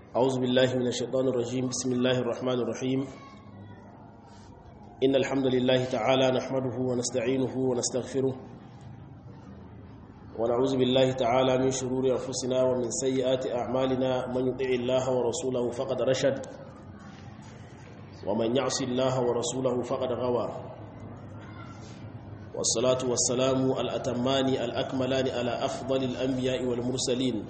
أعوذ بالله من الشيطان الرجيم بسم الله الرحمن الرحيم إن الحمد لله تعالى نحمده ونستعينه ونستغفره ونعوذ بالله تعالى من شرور أنفسنا ومن سيئات أعمالنا من يطع الله ورسوله فقد رشد ومن يعص الله ورسوله فقد غوى والصلاة والسلام الأتمان الأكملان على أفضل الأنبياء والمرسلين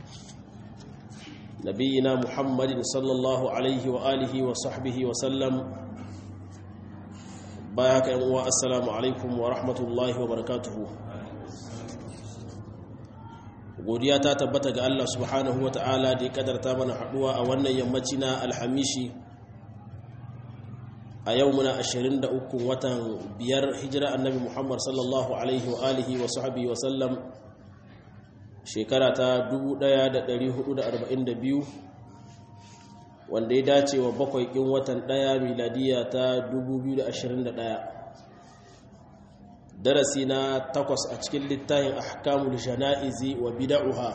نبينا محمد صلى الله عليه وآله وصحبه وسلم بايك أمواء السلام عليكم ورحمة الله وبركاته godiya ta tabbata ga Allah subhanahu wa ta'ala da ya kadarta mana haduwa a wannan yammaci na alhamishi a yau muna 23 watan biyar hijira annabi muhammad sallallahu alaihi wa alihi wa sahbihi wa sallam shekara ta 1442 wanda ya dace wa bakwai ɗin watan ɗaya miladiya ta 2021 darasi na takwas a cikin littafin ahkamul jana'izi wa bida'uha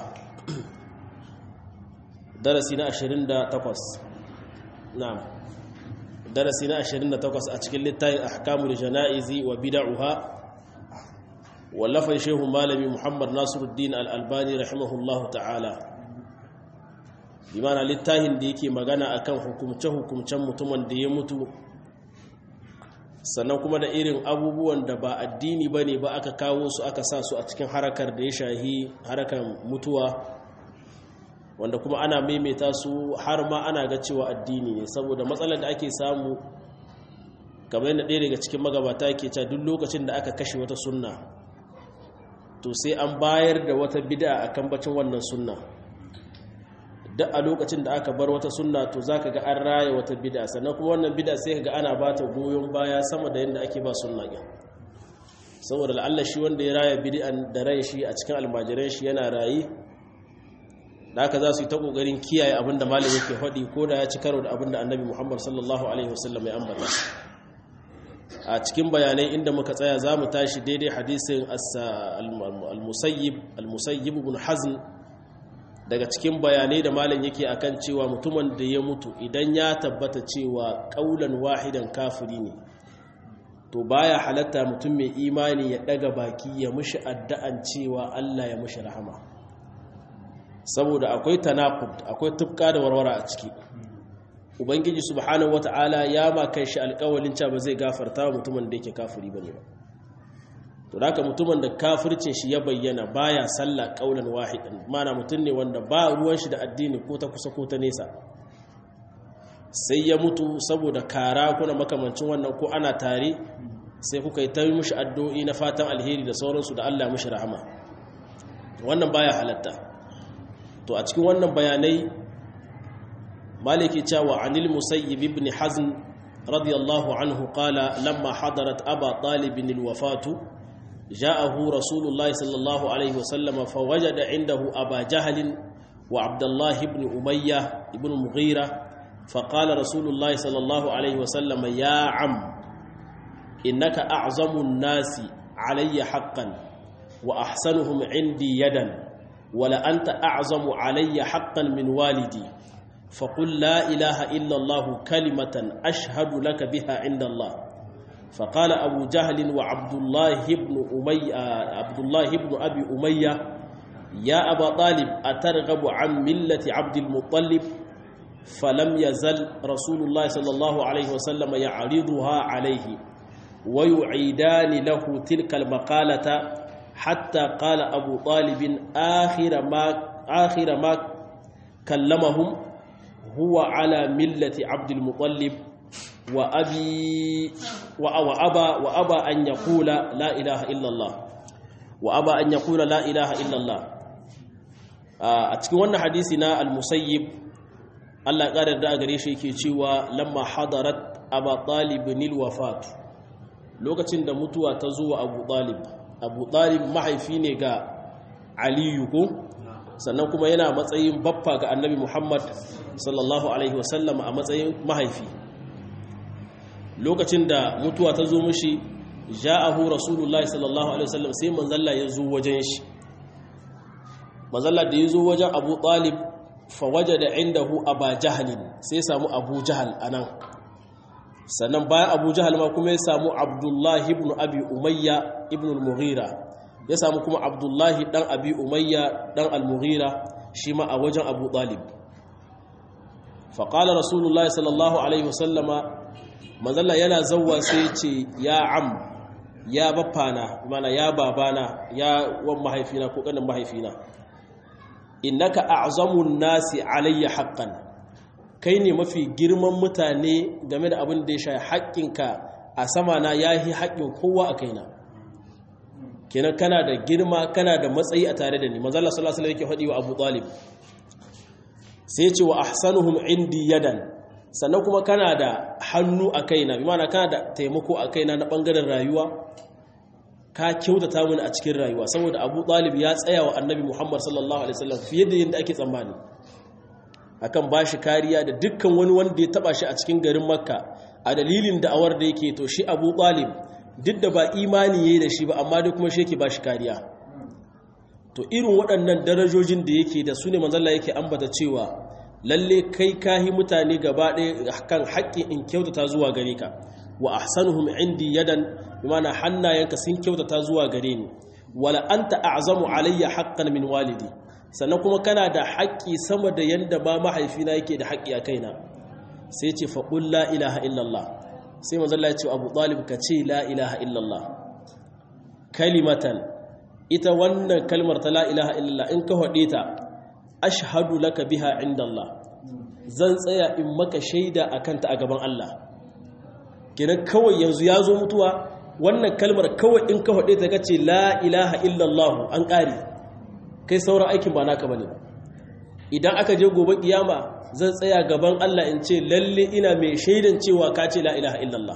darasi na 28 na'am darasi na 28 a cikin littafin ahkamul jana'izi wa bida'uha wallafan shehu malami muhammad nasiruddin al'albani rahimahullahu ta'ala bimana littafin da yake magana akan hukumce-hukumcen mutumin da ya mutu sannan kuma da irin abubuwan da ba addini ba ne ba aka kawo su aka sa su a cikin harakar da ya shahi harakar mutuwa wanda kuma ana maimaita su har ma ana ga cewa addini ne saboda matsalar da ake samu kamar yadda ɗaya daga cikin magabata ke cewa duk lokacin da aka kashe wata sunna to sai an bayar da wata bid'a a kan bacin wannan sunna duk a lokacin da aka bar wata sunna to zaka ga an raya wata bid'a sannan kuma wannan bid'a sai ga ana bata goyon baya sama da yadda ake ba sunna ɗin saboda la'alla shi wanda ya raya bid'an da rai shi a cikin almajiran shi yana rayi da haka za su yi ta kokarin kiyaye abin da malam yake faɗi ko da ya ci karo da abin da annabi muhammad sallallahu alaihi wasallam ya ambata a cikin bayanai inda muka tsaya za mu tashi daidai hadisin al-musayyib al-musayyib ibn hazn daga cikin bayanai da malam yake akan cewa mutumin da ya mutu idan ya tabbata cewa kaulan wahidan kafiri ne to baya halatta mutum mai imani ya daga baki ya mushi addu'an cewa Allah ya mushi rahama saboda akwai tanaqud akwai tufka da warwara a ciki ubangiji subhanahu wata'ala ya ma kai shi alƙawalin cewa ba zai gafarta wa mutumin da yake kafiri bane ba to haka mutumin da kafircin shi ya bayyana baya sallah qaulan wahidan mana mutum ne wanda ba ruwan shi da addini ko ta kusa ko ta nesa sai ya mutu saboda kara kuna makamancin wannan ko ana tare sai kuka yi ta mishi addu'o'i na fatan alheri da sauransu da Allah mishi rahama wannan baya halatta to a cikin wannan bayanai maliki cewa anil musayyib ibn hazm radiyallahu anhu qala lamma hadarat aba talib alwafatu ja'ahu rasulullahi sallallahu alayhi wasallam fawajada indahu aba jahl wa abdullah ibn umayyah ibn mughira فقال رسول الله صلى الله عليه وسلم يا عم إنك أعظم الناس علي حقا وأحسنهم عندي يدا ولأنت أعظم علي حقا من والدي فقل لا إله إلا الله كلمة أشهد لك بها عند الله فقال أبو جهل وعبد الله بن أمية عبد الله بن أبي أمية يا أبا طالب أترغب عن ملة عبد المطلب فلم يزل رسول الله صلى الله عليه وسلم يعرضها عليه ويعيدان له تلك المقالة حتى قال أبو طالب آخر ما آخر ما كلمهم هو على ملة عبد المطلب وأبي وأبى وأبى أن يقول لا إله إلا الله وأبى أن يقول لا إله إلا الله أتكون حديثنا المسيب Allah ƙarar da a gare shi yake cewa lamma hadarat abu talibin wafat lokacin da mutuwa ta zuwa abu talib abu talib mahaifi ne ga aliyu ko sannan kuma yana matsayin baffa ga annabi muhammad sallallahu alaihi wasallam a matsayin mahaifi lokacin da mutuwa ta zo mushi ja'ahu rasulullahi sallallahu alaihi wasallam sai manzalla ya zo wajen shi manzalla da ya zo wajen abu talib fawaje da indahu aba jahalin sai samu abu jahal anan sannan bayan abu jahal ma kuma ya samu abdullahi ibn abi umayya ibn al-mughira ya samu kuma abdullahi dan abi umayya dan al-mughira shi ma a wajen abu talib faƙalar rasulullah sallallahu alaihi wasallama manzalla yana zauwa sai ce ya am ya baffana mana ya babana ya wan mahaifina ko kanin mahaifina innaka a'zamun nasi alayya haqqan kai ne mafi girman mutane game da abin da ya shafi haƙƙinka a sama na yahi haƙƙin kowa a kaina kenan kana da girma kana da matsayi a tare da ni manzo Allah sallallahu alaihi wasallam yake faɗi wa Abu Talib sai ya ce wa ahsanuhum indi yadan sannan kuma kana da hannu a kaina bi ma'ana kana da taimako a kaina na bangaren rayuwa ka kyautata mini a cikin rayuwa saboda Abu Talib ya tsaya wa Annabi Muhammad sallallahu alaihi wasallam fiye da yadda ake tsammani akan bashi kariya da dukkan wani wanda ya taba shi a cikin garin Makka a dalilin da'awar da yake to shi Abu Talib duk da ba imani yayi da shi ba amma dai kuma shi yake bashi kariya to irin waɗannan darajojin da yake da su ne manzalla yake ambata cewa lalle kai kahi mutane gaba ɗaya kan haƙƙin in kyautata zuwa gare ka wa ahsanuhum indi yadan bimana hannayenka sun kyautata zuwa gare ni wala anta a'zamu alayya haqqan min walidi sannan kuma kana da haƙƙi sama da yanda ba mahaifina yake da haƙƙi a kaina sai ce fa qul la ilaha illallah sai manzalla ya ce Abu Talib ka ce la ilaha illallah kalimatan ita wannan kalmar ta la ilaha illallah in ka haɗe ta ashhadu laka biha inda Allah zan tsaya in maka shaida a kanta a gaban Allah kenan kawai yanzu ya zo mutuwa wannan kalmar kawai in ka haɗe ta kace la ilaha illallah an ƙari kai sauran aikin ba naka bane idan aka je gobe kiyama zan tsaya gaban Allah in ce lalle ina mai shaidan cewa ka ce la ilaha illallah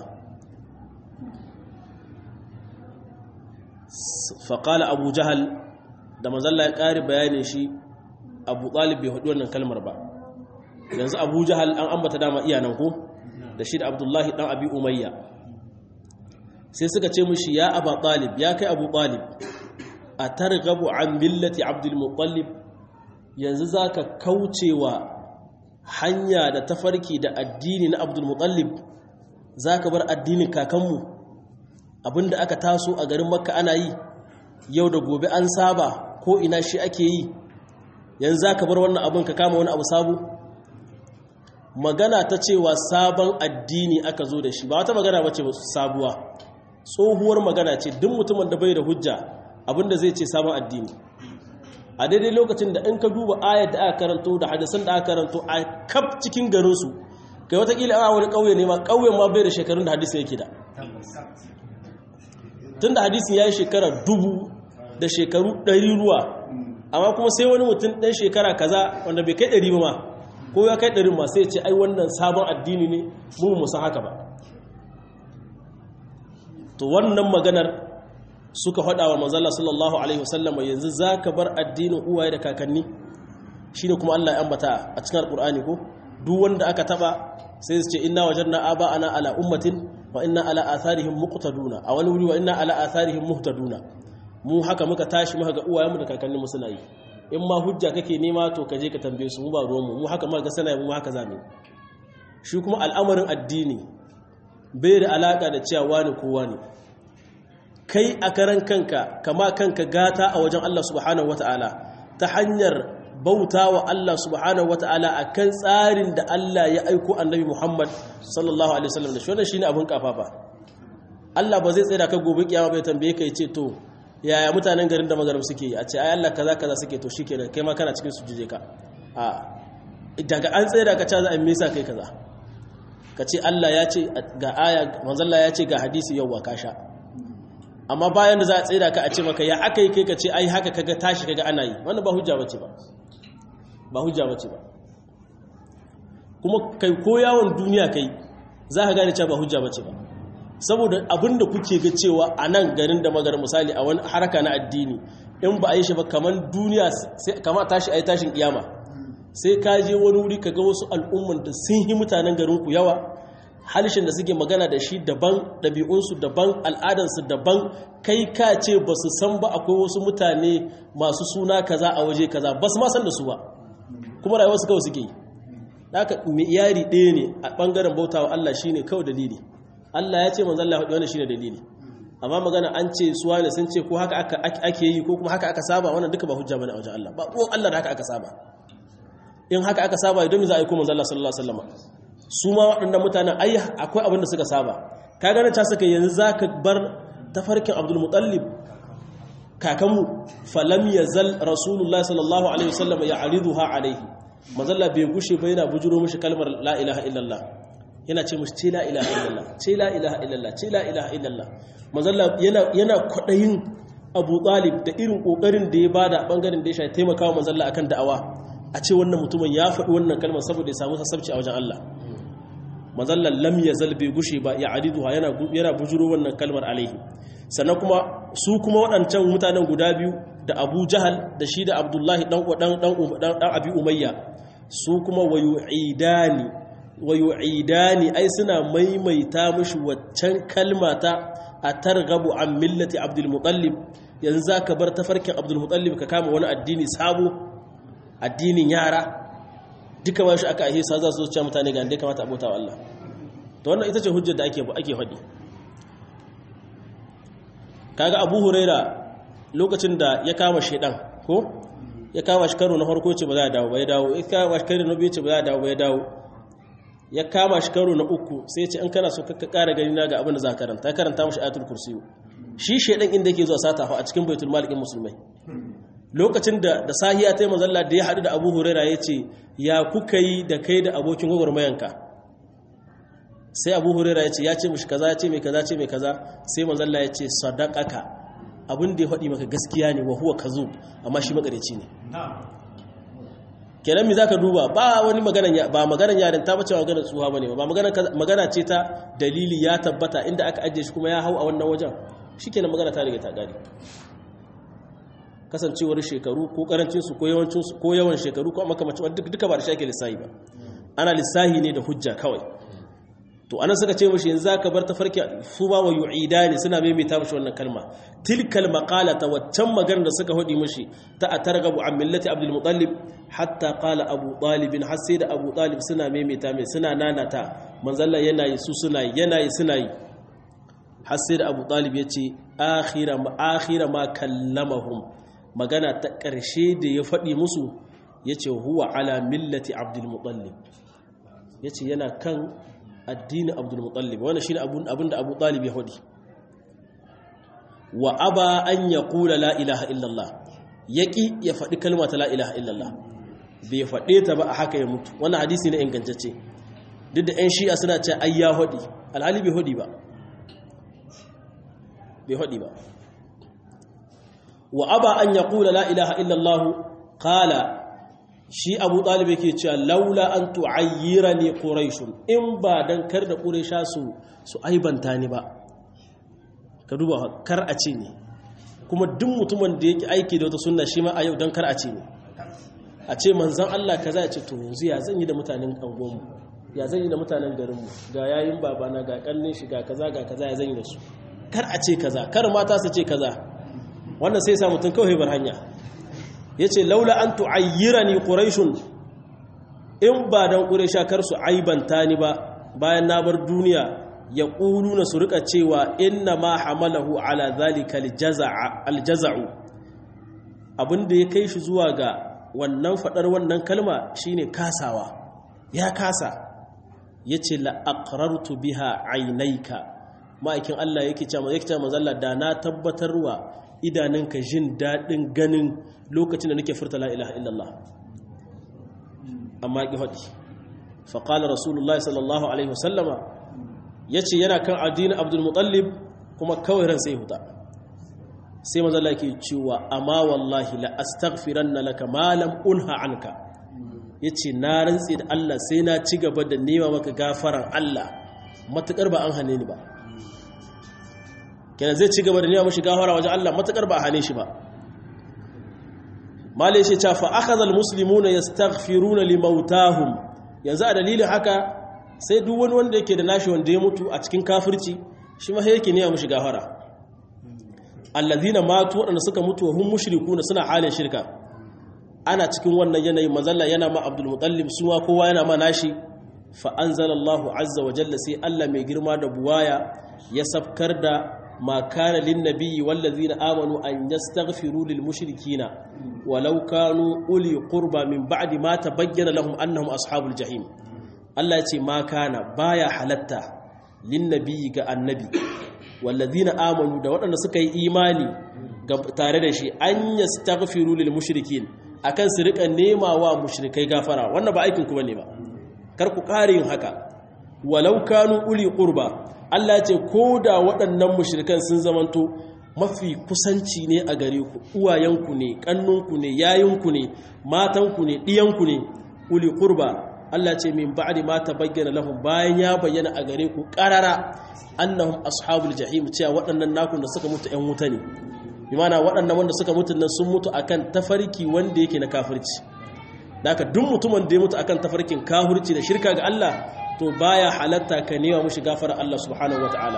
faƙala abu jahal da mazalla ya ƙari bayanin shi abu ɗalib bai haɗu wannan kalmar ba yanzu abu jahal an ambata dama iyanan ko da shi da abdullahi ɗan abi umayya sai suka ce mushi ya aba ɗalib ya kai abu ɗalib a targabu an millati abdulmutallib yanzu za ka kaucewa hanya da tafarki da addini na abdulmutallib za ka bar addinin kakanmu abinda aka taso a garin makka ana yi yau da gobe an saba ko ina shi ake yi yanzu za ka bar wannan abin ka kama wani abu sabu magana ta cewa sabon addini aka zo da shi ba wata magana bace sabuwa tsohuwar magana ce duk mutumin da bai da hujja abinda zai ce sabon addini a daidai lokacin da in ka duba ayat da aka karanto da hadisan da aka karanto a kaf cikin garinsu kai watakila a wani ƙauye ne ma ƙauyen ma bai da shekarun da hadisi yake da tun da hadisin ya yi shekara dubu da shekaru ɗari ruwa amma kuma sai wani mutum ɗan shekara kaza wanda bai kai ɗari ba ma ko ya kai ɗari ma sai ce ai wannan sabon addini ne mu musa haka ba to wannan maganar suka faɗa wa manzala sallallahu alaihi wasallama yanzu za ka bar addinin uwaye da kakanni shi ne kuma allah ya ambata a cikin alƙur'ani ko duk wanda aka taɓa sai su ce inna wajanna aba ana ala ummatin wa inna ala atharihim muqtaduna a wani wuri wa inna ala atharihim muhtaduna mu haka muka tashi muka ga uwayenmu da kakannin mu suna yi in ma hujja kake nema to ka je ka tambaye su mu ba ruwan mu mu haka muka ga sana mu haka zamu shi kuma al'amarin addini bai da alaka da cewa wani ko wani kai a karan kanka kama kanka gata a wajen Allah subhanahu wataala ta hanyar bauta wa Allah subhanahu wata'ala a kan tsarin da Allah ya aiko annabi Muhammad sallallahu Alaihi wasallam da shi wannan shi ne abin kafafa Allah ba zai tsaye da ka gobe kiyama bai tambaye ka ce to yaya mutanen garin da magaram suke yi a ce ai Allah kaza kaza suke to shikenan kai ma kana cikin su jije ka a daga an tsaye da ka ca za a mesa kai kaza ka ce Allah ya ce ga aya manzon Allah ya ce ga hadisi yau ka sha amma bayan da za a tsaye da ka a ce maka ya aka yi kai ka ce ai haka kaga tashi kaga ana yi wannan ba hujja bace ba ba hujja bace ba kuma kai ko yawon duniya kai za ka gane cewa ba hujja bace ba saboda abinda kuke ga cewa a nan garin da magar misali a wani haraka na addini in ba a yi shi ba kamar duniya kama tashi a yi tashin kiyama sai ka je wani wuri ka ga wasu al'umman da sun yi mutanen garinku yawa halishin da suke magana da shi daban ɗabi'unsu daban al'adansu daban kai ka ce ba su san ba akwai wasu mutane masu suna kaza a waje kaza ba su ma san da su ba kuma rayuwar su kawai suke yi haka iyari ɗaya ne a ɓangaren bautawa Allah shine kawai dalili Allah ya ce manzon Allah wannan shine dalili amma magana an ce suwa ne sun ce ko haka ake yi ko kuma haka aka saba wannan duka ba hujja bane a wajen Allah ba ruwan Allah da haka aka saba in haka aka saba idan za a yi ko manzon Allah sallallahu alaihi wasallam su ma waɗannan mutanen ai akwai abin da suka saba ka gane ta saka yanzu zaka bar tafarkin Abdul Muttalib kakanmu falam yazal Rasulullah sallallahu alaihi wasallam ya'riduha alaihi manzon Allah bai gushe ba yana bujuro mishi kalmar la ilaha illallah yana ce musu ce la ilaha illallah ce la ilaha illallah ce la ilaha illallah manzalla yana yana kwadayin Abu Talib da irin kokarin da ya bada bangaren da ya shafi taimakawa manzalla akan da'awa a ce wannan mutumin ya faɗi wannan kalmar saboda ya samu sassabci a wajen Allah manzalla lam yazal bi gushi ba ya adiduha yana yana bujuro wannan kalmar alaihi sannan kuma su kuma waɗancan mutanen guda biyu da Abu Jahal da shi da Abdullahi dan dan dan dan Abi Umayya su kuma wayu'idani wayu'idani ai suna maimaita mishi waccan kalmata a targabu an millati abdul mutallib yanzu zaka bar tafarkin abdul mutallib ka kama wani addini sabo addinin yara duka ba shi aka ahisa za su zuciya mutane ga inda kamata abota wa Allah to wannan ita ce hujjar da ake ake faɗi kaga Abu Huraira lokacin da ya kama shedan ko ya kama shi karo na farko ce ba za a dawo ba ya dawo ya kama shi karo na biyu ce ba za a dawo ba ya dawo ya kama shi karo na uku sai ce in kana so ka kara gani na ga abin da za ka karanta ya karanta mashi ayatul kursiyu shi shedan inda yake zuwa sata fa a cikin baitul malikin musulmai lokacin da da sahiya ta manzalla da ya hadu da Abu Huraira ya ce ya kuka yi da kai da abokin gwagwarmayanka sai Abu Huraira ya ce ya ce mishi kaza ya ce mai kaza ce mai kaza sai manzalla ya ce sadaqaka abin da ya faɗi maka gaskiya ne wa huwa kazub amma shi makareci ne kenan mi zaka duba ba wani magana ba maganan yarin ta bace maganar tsuha bane ba magana magana ce ta dalili ya tabbata inda aka ajiye shi kuma ya hau a wannan wajen shikenan magana ta riga ta gari kasancewar shekaru ko karancin su ko yawancin su ko yawan shekaru ko makamacin duk duka ba da shake lissahi ba ana lissahi ne da hujja kawai to anan suka ce mishi yanzu zaka bar tafarki su ba wa yu'idani suna maimaita mishi wannan kalma tilkal maqalata waccan maganar da suka hudi mishi ta atargabu an millati abdul muttalib hatta qala abu talib har sai da abu talib suna maimaita mai suna nanata manzalla yana yi su suna yi yana yi suna yi har sai da abu talib yace akhira ma akhira ma kallamahum magana ta karshe da ya faɗi musu yace huwa ala millati abdul muttalib yace yana kan addini abdul mutallib wannan shine abun abinda abu talib ya hudi wa aba an yaqula la ilaha illallah yaki ya faɗi kalma ta la ilaha illallah bai faɗe ta ba a haka ya mutu wannan hadisi ne ingantacce duk da ƴan shi'a suna ce ai ya hudi alhali bai hudi ba bai hudi ba wa aba an yaqula la ilaha illallah qala shi abu ɗalib yake cewa laula an tu'ayyira ne ƙuraishun in ba don kar da ƙuraisha su su aibanta ni ba ka duba kar a ce ne kuma duk mutumin da yake aiki da wata sunna shi ma a yau don kar a ce ne a ce manzan Allah kaza ya ce to yanzu ya zan yi da mutanen angonmu ya zan yi da mutanen garinmu ga yayin babana ga kallin shi ga kaza ga kaza ya zan yi da su kar a ce kaza kar mata su ce kaza wannan sai sa mutum kawai bar hanya ya ce laula an tu'ayyira ni ƙuraishun in ba don ƙuraisha kar su aibanta ni ba bayan na bar duniya ya ƙulu na su rika cewa inna ma hamalahu ala zalika aljaza'u abinda ya kai shi zuwa ga wannan faɗar wannan kalma shine kasawa ya kasa ya ce la'aƙarartu biha ainaika ma'aikin Allah yake ce mazalla da na tabbatarwa idanunka jin daɗin ganin lokacin da nake furta la ilaha illallah amma ki faɗi faƙalar rasulullah sallallahu alaihi wasallama ya ce yana kan addinin abdulmutallib kuma kawai ran sai huta sai mazala ke cewa amma wallahi la astaghfiran na laka malam unha anka ya ce na rantsi da Allah sai na ci gaba da nema maka gafaran Allah matuƙar ba an hane ni ba kenan zai ci gaba da nema mashi gafara wajen Allah matuƙar ba a hane shi ba malai shi ce fa akhadha almuslimuna yastaghfiruna limautahum yanzu a dalilin haka sai duk wani wanda yake da nashi wanda ya mutu a cikin kafirci shi ma yake ne ya mushi gafara allazina matu wadanda suka mutu hum mushrikuna suna halin shirka ana cikin wannan yanayin mazalla yana ma abdul mutallib suwa kowa yana ma nashi fa anzalallahu azza wa jalla sai Allah mai girma da buwaya ya safkar da ma kana lin nabiyyi wallazina amanu an yastaghfiru lil mushrikina walau kanu uli qurba min ba'di ma tabayyana lahum annahum ashabul jahim Allah ya ce ma kana baya halatta lin nabiyyi ga annabi wallazina amanu da waɗanda suka yi imani tare da shi an yastaghfiru lil mushrikin akan su rika nema wa mushrikai gafara wannan ba aikin ku bane ba kar ku kare yin haka walau kanu uli qurba Allah ce ko da waɗannan mushrikan sun zamanto mafi kusanci ne a gare ku uwayenku ne kannunku ne yayinku ne matanku ne ɗiyanku ne uli qurba Allah ce min ba'di ma tabayyana lahum bayan ya bayyana a gare ku qarara annahum ashabul jahim cewa waɗannan nakun da suka mutu ƴan wuta ne imana waɗannan wanda suka mutu nan sun mutu akan tafarki wanda yake na kafirci daga duk mutumin da ya mutu akan tafarkin kafirci da shirka ga Allah to baya halatta ka nema mushi gafara Allah subhanahu wataala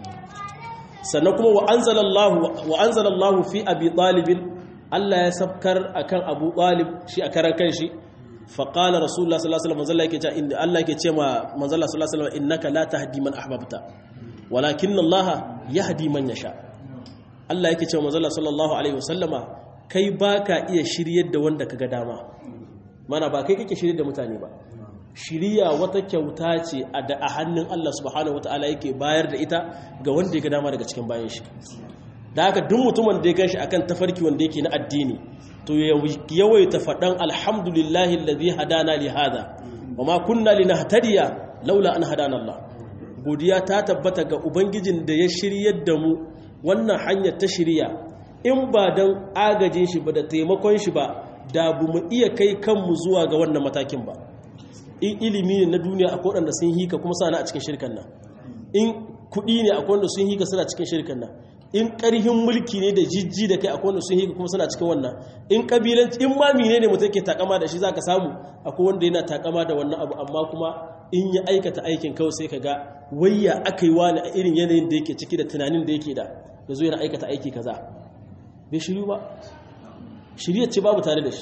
sannan kuma wa anzalallahu wa anzalallahu fi abi talib Allah ya sabkar akan Abu Talib shi a karan kanshi fa qala rasulullah sallallahu alaihi wasallam yake cewa inda Allah yake cewa manzo Allah sallallahu alaihi wasallam innaka la tahdi man ahbabta walakin Allah yahdi man yasha Allah yake cewa manzo sallallahu alaihi wasallama kai baka iya shiryar da wanda kaga dama mana ba kai kake shiryar da mutane ba shiriya wata kyauta ce a da a hannun Allah subhanahu wataala yake bayar da ita ga wanda ya ga dama daga cikin bayan shi da haka duk mutumin da ya ganshi akan tafarki wanda yake na addini to yawaita faɗan alhamdulillahi alladhi hadana li hada wa ma kunna linahtadiya laula an hadana Allah godiya ta tabbata ga ubangijin da ya shiryar da mu wannan hanyar ta shirya in ba don agajin shi ba da taimakon shi ba da bu mu iya kai kanmu zuwa ga wannan matakin ba in ilimi ne na duniya akwai waɗanda sun hika kuma sana a cikin shirkan nan in kuɗi ne akwai wanda sun hika suna cikin shirkan nan in ƙarhin mulki ne da jijji da kai akwai wanda sun hika kuma suna cikin wannan in ƙabilanci in ma mine ne mutum ke takama da shi za ka samu akwai wanda yana takama da wannan abu amma kuma in ya aikata aikin kawai sai ka ga wayya aka yi wani a irin yanayin da yake ciki da tunanin da yake da da zo yana aikata aiki kaza bai shiru ba shirya ce babu tare da shi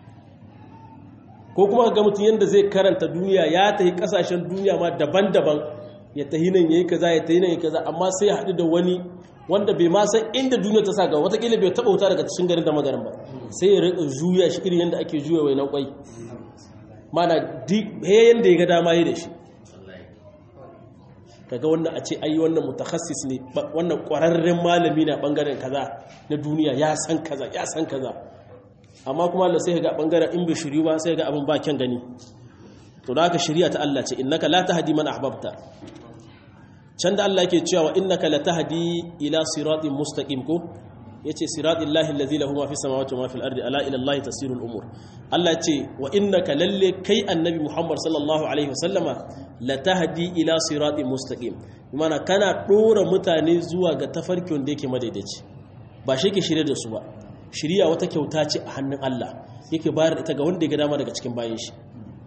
ko kuma ga mutum yadda zai karanta duniya ya tafi kasashen duniya ma daban-daban ya tahi nan ya yi kaza ya tahi nan ya kaza amma sai ya haɗu da wani wanda bai ma san inda duniya ta sa ga watakila bai taɓa wuta daga cikin garin da magarin ba sai ya riƙa juya shi irin yadda ake juya wai na kwai mana yayin da ya ga dama yi da shi kaga wannan a ce ayi wannan mutakassis ne wannan ƙwararren malami na ɓangaren kaza na duniya ya san kaza ya san kaza amma kuma Allah sai ga ɓangaren in bai shiryu ba sai ga abin ba kyan gani to da haka shari'a ta Allah ce innaka la tahdi man ahbabta can da Allah yake cewa innaka la tahdi ila siratin mustaqim ko yace siratil lahi allazi lahu ma fi samawati wa ma fil ardi ala ila allahi tasirul umur Allah ce wa innaka lalle kai annabi Muhammad sallallahu alaihi wasallama la tahdi ila siratin mustaqim mana kana dora mutane zuwa ga tafarkin da yake madaidaici ba shi ke shirye da su ba shiriya wata kyauta ce a hannun Allah yake bayar da ita ga wanda ya ga dama daga cikin bayan shi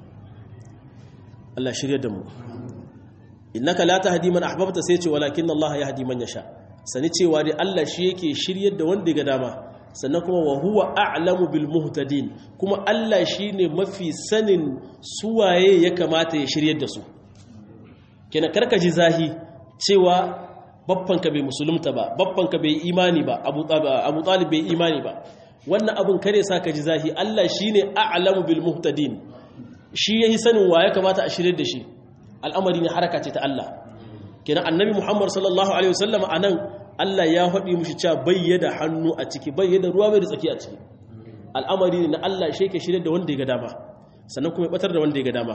Allah shirye da mu innaka la tahdi man ahbabta sai ce walakin Allah yahdi man yasha sani cewa dai Allah shi yake shiryar da wanda ga dama sannan kuma wa huwa a'lamu bil muhtadin kuma Allah shine mafi sanin suwaye ya kamata ya shiryar da su kina karkaji zahi cewa babbanka bai musulunta ba babbanka bai imani ba Abu Abu Talib bai imani ba wannan abun kare sa ka ji zahi Allah shine a'lamu bil muhtadin shi yayi sanin wa ya kamata a shiryar da shi al'amari ne haraka ce ta Allah kenan annabi Muhammad sallallahu alaihi wasallam anan Allah ya faɗi mushi cewa bayyada hannu a ciki bayyada ruwa bai da tsaki a ciki al'amari ne na Allah shi yake shirye da wanda ya ga dama sannan kuma ya batar da wanda ya ga dama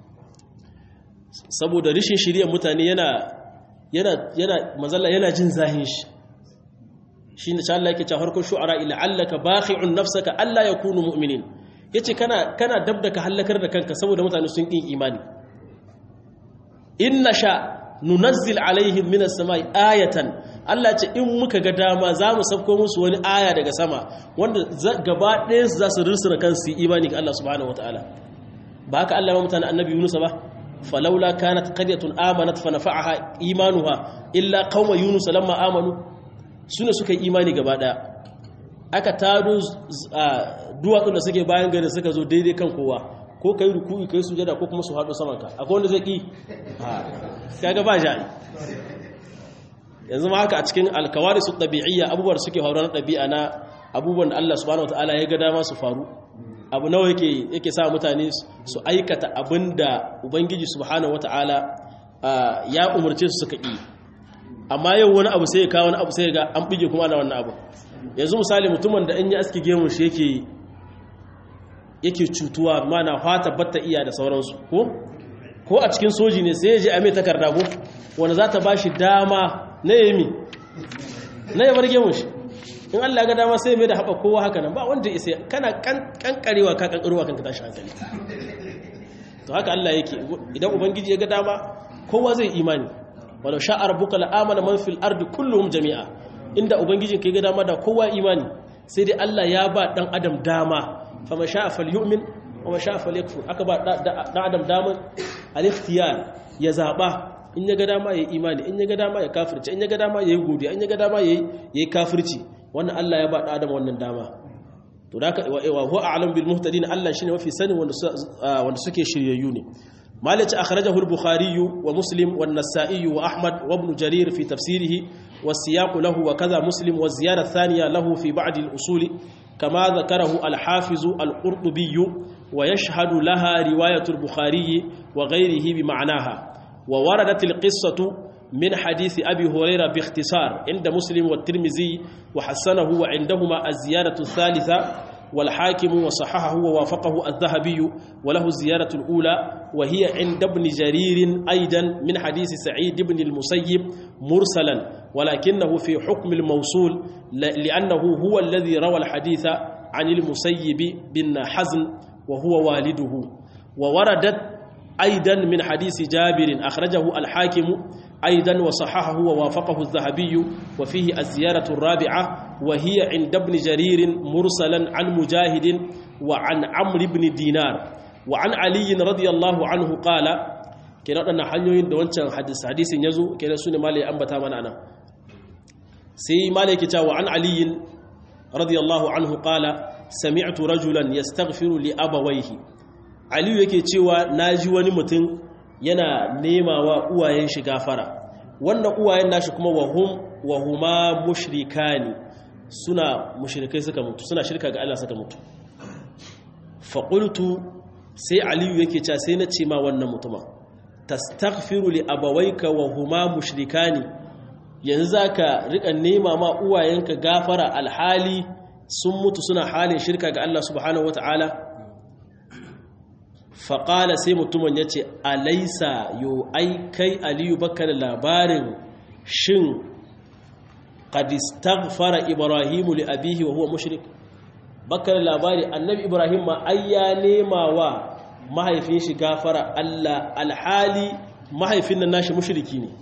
saboda rishin shiriyar mutane yana yana yana mazalla yana jin zahin shi shine cha Allah yake cewa harkar shu'ara ila allaka bakhi'un nafsaka alla yakunu mu'minin yace kana kana dabda ka halakar da kanka saboda mutane sun kin imani inna sha nunazzil alaihim minas samai ayatan Allah ce in muka ga dama za mu sabko musu wani aya daga sama wanda gaba ɗaya su za su rirsuna kansu imani ga Allah subhanahu wataala ba haka Allah ma mutane annabi Yunus ba falaula kanat qaryatun amanat fa nafa'aha imanuha illa qauma yunus lamma amanu sune suka yi imani gaba ɗaya aka tado duwatsun da suke bayan gari suka zo daidai kan kowa ko kai ruku'i kai sujada ko kuma su haɗo saman ka akwai wanda zai ki kaga ba ja'i yanzu ma haka a cikin alkawari su ɗabi'iyya abubuwan da suke faruwa na ɗabi'a na abubuwan da Allah subhanahu wataala ya ga dama su faru abu nawa yake yake sa mutane su aikata abin da ubangiji subhanahu wataala ya umarce su suka yi amma yau wani abu sai ya kawo wani abu sai ga an bige kuma na wannan abu yanzu misali mutumin da in ya aski gemun shi yake yake cutuwa mana fata batta iya da sauransu ko ko a cikin soji ne sai ya je a mai takarda ko wanda za ta ba shi dama na yami na ya bar gemun shi in Allah ga dama sai mai da haɓa kowa haka nan ba wanda isa kana kankarewa ka kankarewa kanka tashi hankali to haka Allah yake idan ubangiji ya ga dama kowa zai imani walau sha'a rabbuka la'amana man fil ardi kulluhum jami'a inda ubangijin ka ga dama da kowa imani sai dai Allah ya ba dan adam dama fama sha'a falyu'min wa ma sha'a falyakfur aka ba dan adam daman al-ikhtiyar ya zaba in ya ga dama yayi imani in ya ga dama ya kafirci in ya ga dama yayi godiya in ya ga dama yayi yayi kafirci wannan Allah ya ba dan adam wannan dama to da wa huwa a'lam bil muhtadin Allah shine mafi sani wanda wanda suke shiryayyu ne مالك أخرجه البخاري ومسلم والنسائي وأحمد وابن جرير في تفسيره والسياق له وكذا مسلم والزيادة الثانية له في بعض الأصول كما ذكره الحافظ القرطبي ويشهد لها رواية البخاري وغيره بمعناها ووردت القصة من حديث أبي هريرة باختصار عند مسلم والترمذي وحسنه وعندهما الزيادة الثالثة والحاكم وصححه ووافقه الذهبي وله الزيارة الأولى وهي عند ابن جرير أيضا من حديث سعيد بن المسيب مرسلا ولكنه في حكم الموصول لأنه هو الذي روى الحديث عن المسيب بن حزن وهو والده ووردت أيضا من حديث جابر أخرجه الحاكم أيضا وصححه ووافقه الذهبي وفيه الزيارة الرابعة وهي عند ابن جرير مرسلا عن مجاهد وعن عمرو بن دينار وعن علي رضي الله عنه قال kenan waɗannan hanyoyin da wancan hadisin ya zo kenan su ne malai ambata mana ana sai malai ke cewa an aliyin radiyallahu anhu qala sami'tu rajulan yastaghfiru li abawayhi aliyu yake cewa naji wani mutum yana nema wa uwayen shi gafara wannan uwayen nashi kuma wahum wahuma mushrikani suna mushrikai suka mutu suna shirka ga Allah suka mutu fa qultu sai aliyu yake cewa sai na ce ma wannan mutuma tastaghfiru li abawayka wahuma mushrikani yanzu zaka rika nema ma uwayenka gafara alhali sun mutu suna halin shirka ga Allah subhanahu wataala faƙala sai mutumin ya ce alaisa yo ai kai aliyu baka da labarin shin fara ibrahimu li abihi wa huwa mushrik baka da labari annabi ibrahim ma ai ya nema wa mahaifin shi gafara allah alhali mahaifin nan nashi mushriki ne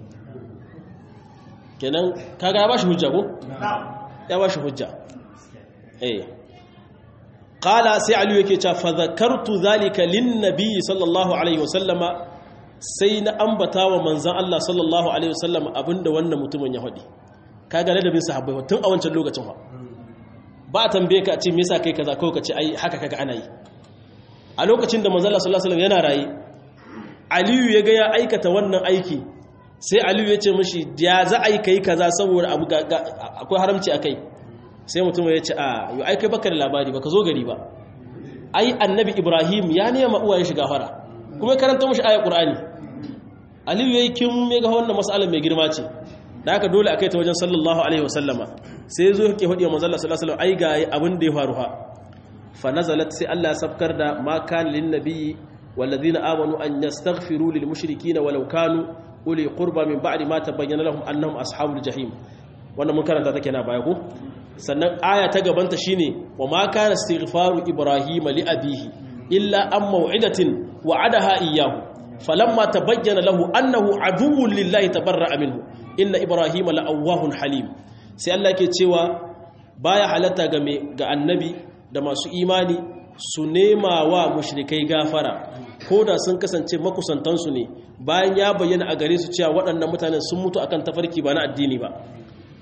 kenan kaga ya ba shi hujja ko? ya ba shi hujja eh qala sai aliyu yake cewa fa zakartu zalika lin nabiy sallallahu alaihi wasallama sai na ambata wa manzon Allah sallallahu alaihi wasallama abinda wannan mutumin ya faɗi kaga ladabin sahabbai tun a wancan lokacin fa ba a tambaye ka a ce me yasa kai kaza ko ka ce ai haka kaga ana yi a lokacin da manzon Allah sallallahu alaihi wasallam yana rayi aliyu ya ga ya aikata wannan aiki sai aliyu ya ce mishi ya za a yi kai kaza saboda abu akwai haramci akai sai mutum ya ce a yi aikai baka da labari baka zo gari ba ai annabi ibrahim ya nema uwayen shiga fara kuma ya karanta mashi ayat qur'ani aliyu yayi kin me ga wannan mas'alar mai girma ce da haka dole akai ta wajen sallallahu alaihi wasallama sai zo yake hadiya manzo Allah sallallahu alaihi wasallam ai ga abin da ya faru ha fa nazalat sai Allah ya sabkar da ma kan lin nabiyyi والذين آمنوا أن يستغفروا للمشركين ولو كانوا أولي قربى من بعد ما تبين لهم أنهم أصحاب الجحيم wannan mun karanta take na baya ko sannan aya ta gabanta shine wa ma kana istighfaru ibrahima li abihi illa an maw'idatin wa'adaha iyyahu falamma tabayyana lahu annahu aduwwun lillahi tabarra'a minhu inna ibrahima la'awwahun halim sai Allah yake cewa baya halatta ga me ga annabi da masu imani su nema wa mushrikai gafara ko da sun kasance makusantansu ne bayan ya bayyana a gare su cewa waɗannan mutanen sun mutu akan tafarki ba na addini ba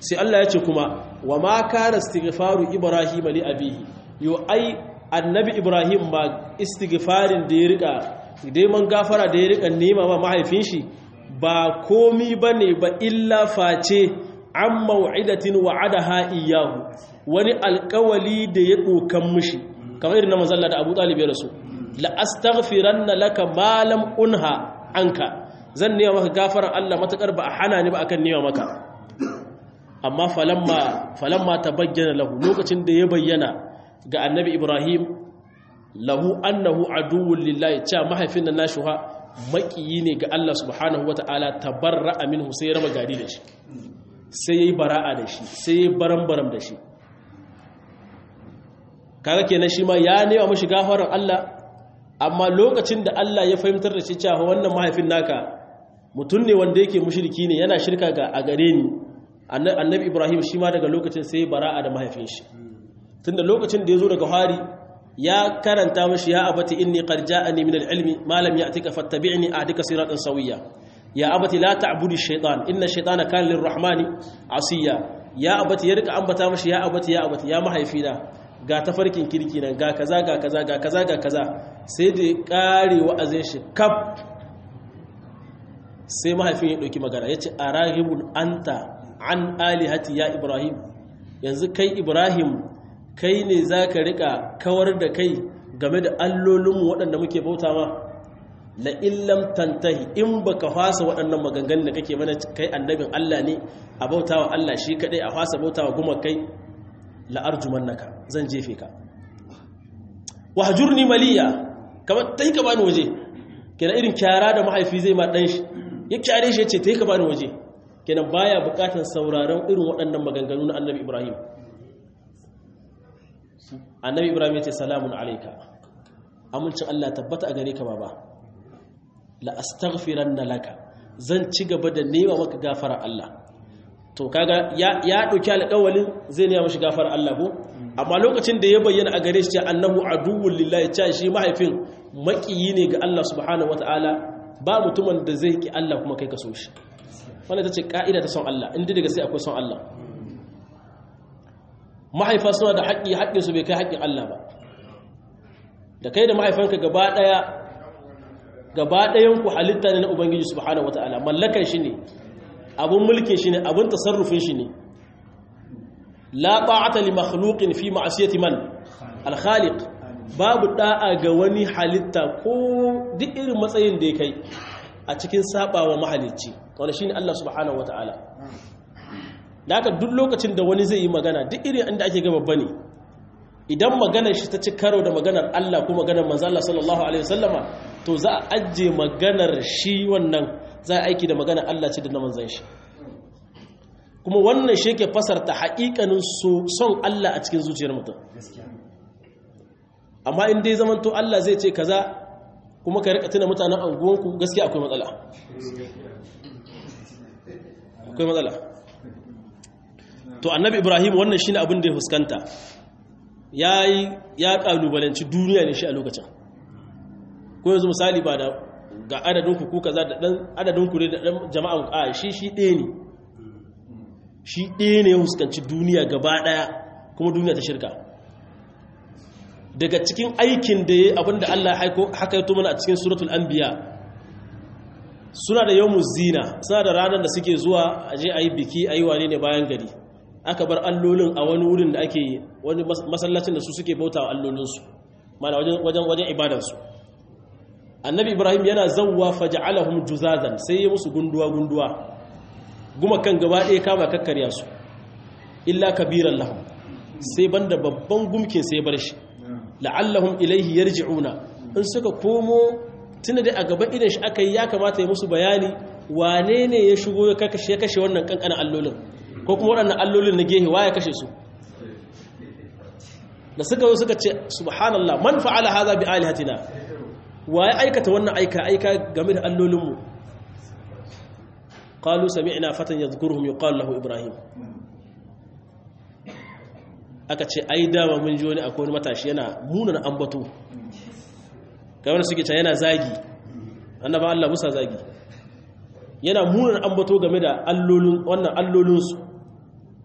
sai Allah ya ce kuma wa ma kana istighfaru ibrahim li abihi yo ai annabi ibrahim ma istighfarin da ya rika neman gafara da ya rika nema ma mahaifin shi ba komi bane ba illa face an mau'idatin wa'adaha iyyahu wani alƙawali da ya dokan mishi kamar irin na manzalla da Abu Talib ya rasu la astaghfiranna laka ma lam unha anka zan nema maka gafaran Allah matakar ba a hana ni ba akan nema maka amma falamma falamma tabayyana lahu lokacin da ya bayyana ga annabi Ibrahim lahu annahu aduwwun lillahi cha mahaifin nan nashi ha makiyi ne ga Allah subhanahu wataala tabarra'a minhu sai ya raba gari da shi sai yayi bara'a da shi sai yayi baram-baram da shi kaga kenan shi ma ya nema mishi gafaran Allah amma lokacin da Allah ya fahimtar da shi cewa wannan mahaifin naka mutum ne wanda yake mushriki ne yana shirka ga a gare ni annabi Ibrahim shi ma daga lokacin sai bara'a da mahaifin shi tunda lokacin da ya zo daga hari ya karanta mashi ya abati inni qad ja'ani min al-ilmi ma lam ya'tika fattabi'ni ahdika siratan sawiyya ya abati la ta'budu ash-shaytan inna ash-shaytana kana lir-rahmani asiya ya abati ya rika ambata mashi ya abati ya abati ya mahaifina ga tafarkin kirki nan ga kaza ga kaza ga kaza ga kaza sai da ya kare wa'azin shi kaf sai mahaifin ya dauki magana yace arahibun anta an alihati ya ibrahim yanzu kai ibrahim kai ne za ka rika kawar da kai game da allolinmu waɗanda muke bauta ma la illam tantahi in baka fasa waɗannan maganganun da kake mana kai annabin Allah ne a bauta wa Allah shi kaɗai a fasa bauta wa guma kai la'arjumannaka zan jefe ka wahjurni maliya kamar tai ka bani waje kenan irin kyara da mahaifi zai ma dan shi ya kyare shi ya ce tai ka bani waje kenan baya bukatar sauraron irin waɗannan maganganu na annabi Ibrahim annabi ibrahim ya ce salamun alaika amincin allah tabbata a gare ka baba la astaghfiranna laka zan ci gaba da nema maka gafara allah to kaga ya ya dauki alƙawalin zai nema mashi gafara allah ko amma lokacin da ya bayyana a gare shi ce annahu aduwwul lillahi cha shi mahaifin makiyi ne ga allah subhanahu wataala ba mutumin da zai ki allah kuma kai ka so shi wannan tace ka'ida ta son allah inda daga sai akwai son allah mahaifa suna da haƙƙi haƙƙinsu bai kai haƙƙin Allah ba da kai da mahaifanka gaba ɗaya gaba ɗayanku halitta ne na Ubangiji subhanahu wata'ala mallakan shi ne abun mulkin shi ne abun tasarrufin shi ne la ta'ata li makhluqin fi ma'siyati man al-khaliq babu da'a ga wani halitta ko duk irin matsayin da ya kai a cikin sabawa mahalicci wanda shine Allah subhanahu wata'ala da haka duk lokacin da wani zai yi magana duk irin inda ake gaba bane idan maganar shi ta ci karo da maganar Allah ko maganar manzo Allah sallallahu alaihi wasallama to za a ajje maganar shi wannan za a aiki da maganar Allah ce da na manzon shi kuma wannan shi yake fasarta haƙiƙanin son Allah a cikin zuciyar mutum amma in dai zaman to Allah zai ce kaza kuma ka rika tuna mutanen anguwanku gaskiya akwai matsala akwai matsala to annabi ibrahim wannan shine abin da ya fuskanta yayi ya kalubalanci duniya ne shi a lokacin ko yanzu misali ba da ga adadin ku kaza da dan adadin ku ne da dan jama'an a shi shi ɗaya ne shi ɗaya ne ya fuskanci duniya gaba ɗaya kuma duniya ta shirka daga cikin aikin da ya abinda Allah haka yato mana a cikin suratul anbiya suna da yawmuz zina suna da ranar da suke zuwa aje ayi biki ayi wane ne bayan gari aka bar allolin a wani wurin da ake wani masallacin da su suke bauta wa allolinsu mana wajen wajen ibadarsu annabi ibrahim yana zawwa faja'alahum juzazan sai ya musu gunduwa gunduwa guma kan gaba ɗaya kama kakkarya su illa kabiran lahum sai banda babban gumkin sai bar shi la'allahum ilaihi yarji'una in suka komo tunda dai a gaban idan shi aka yi ya kamata ya musu bayani wane ne ya shigo ya kashe wannan kankanin allolin ko kuma waɗannan allolin na gehe waya kashe su da suka zo suka ce subhanallah man fa'ala hadha bi alihatina waye aikata wannan aika aika game da allolinmu qalu sami'na fatan yadhkuruhum yuqalu lahu ibrahim aka ce ai dama mun ji wani akwai wani matashi yana munana ambato kamar suke ta yana zagi annaba Allah musa zagi yana munana ambato game da allolin wannan allolinsu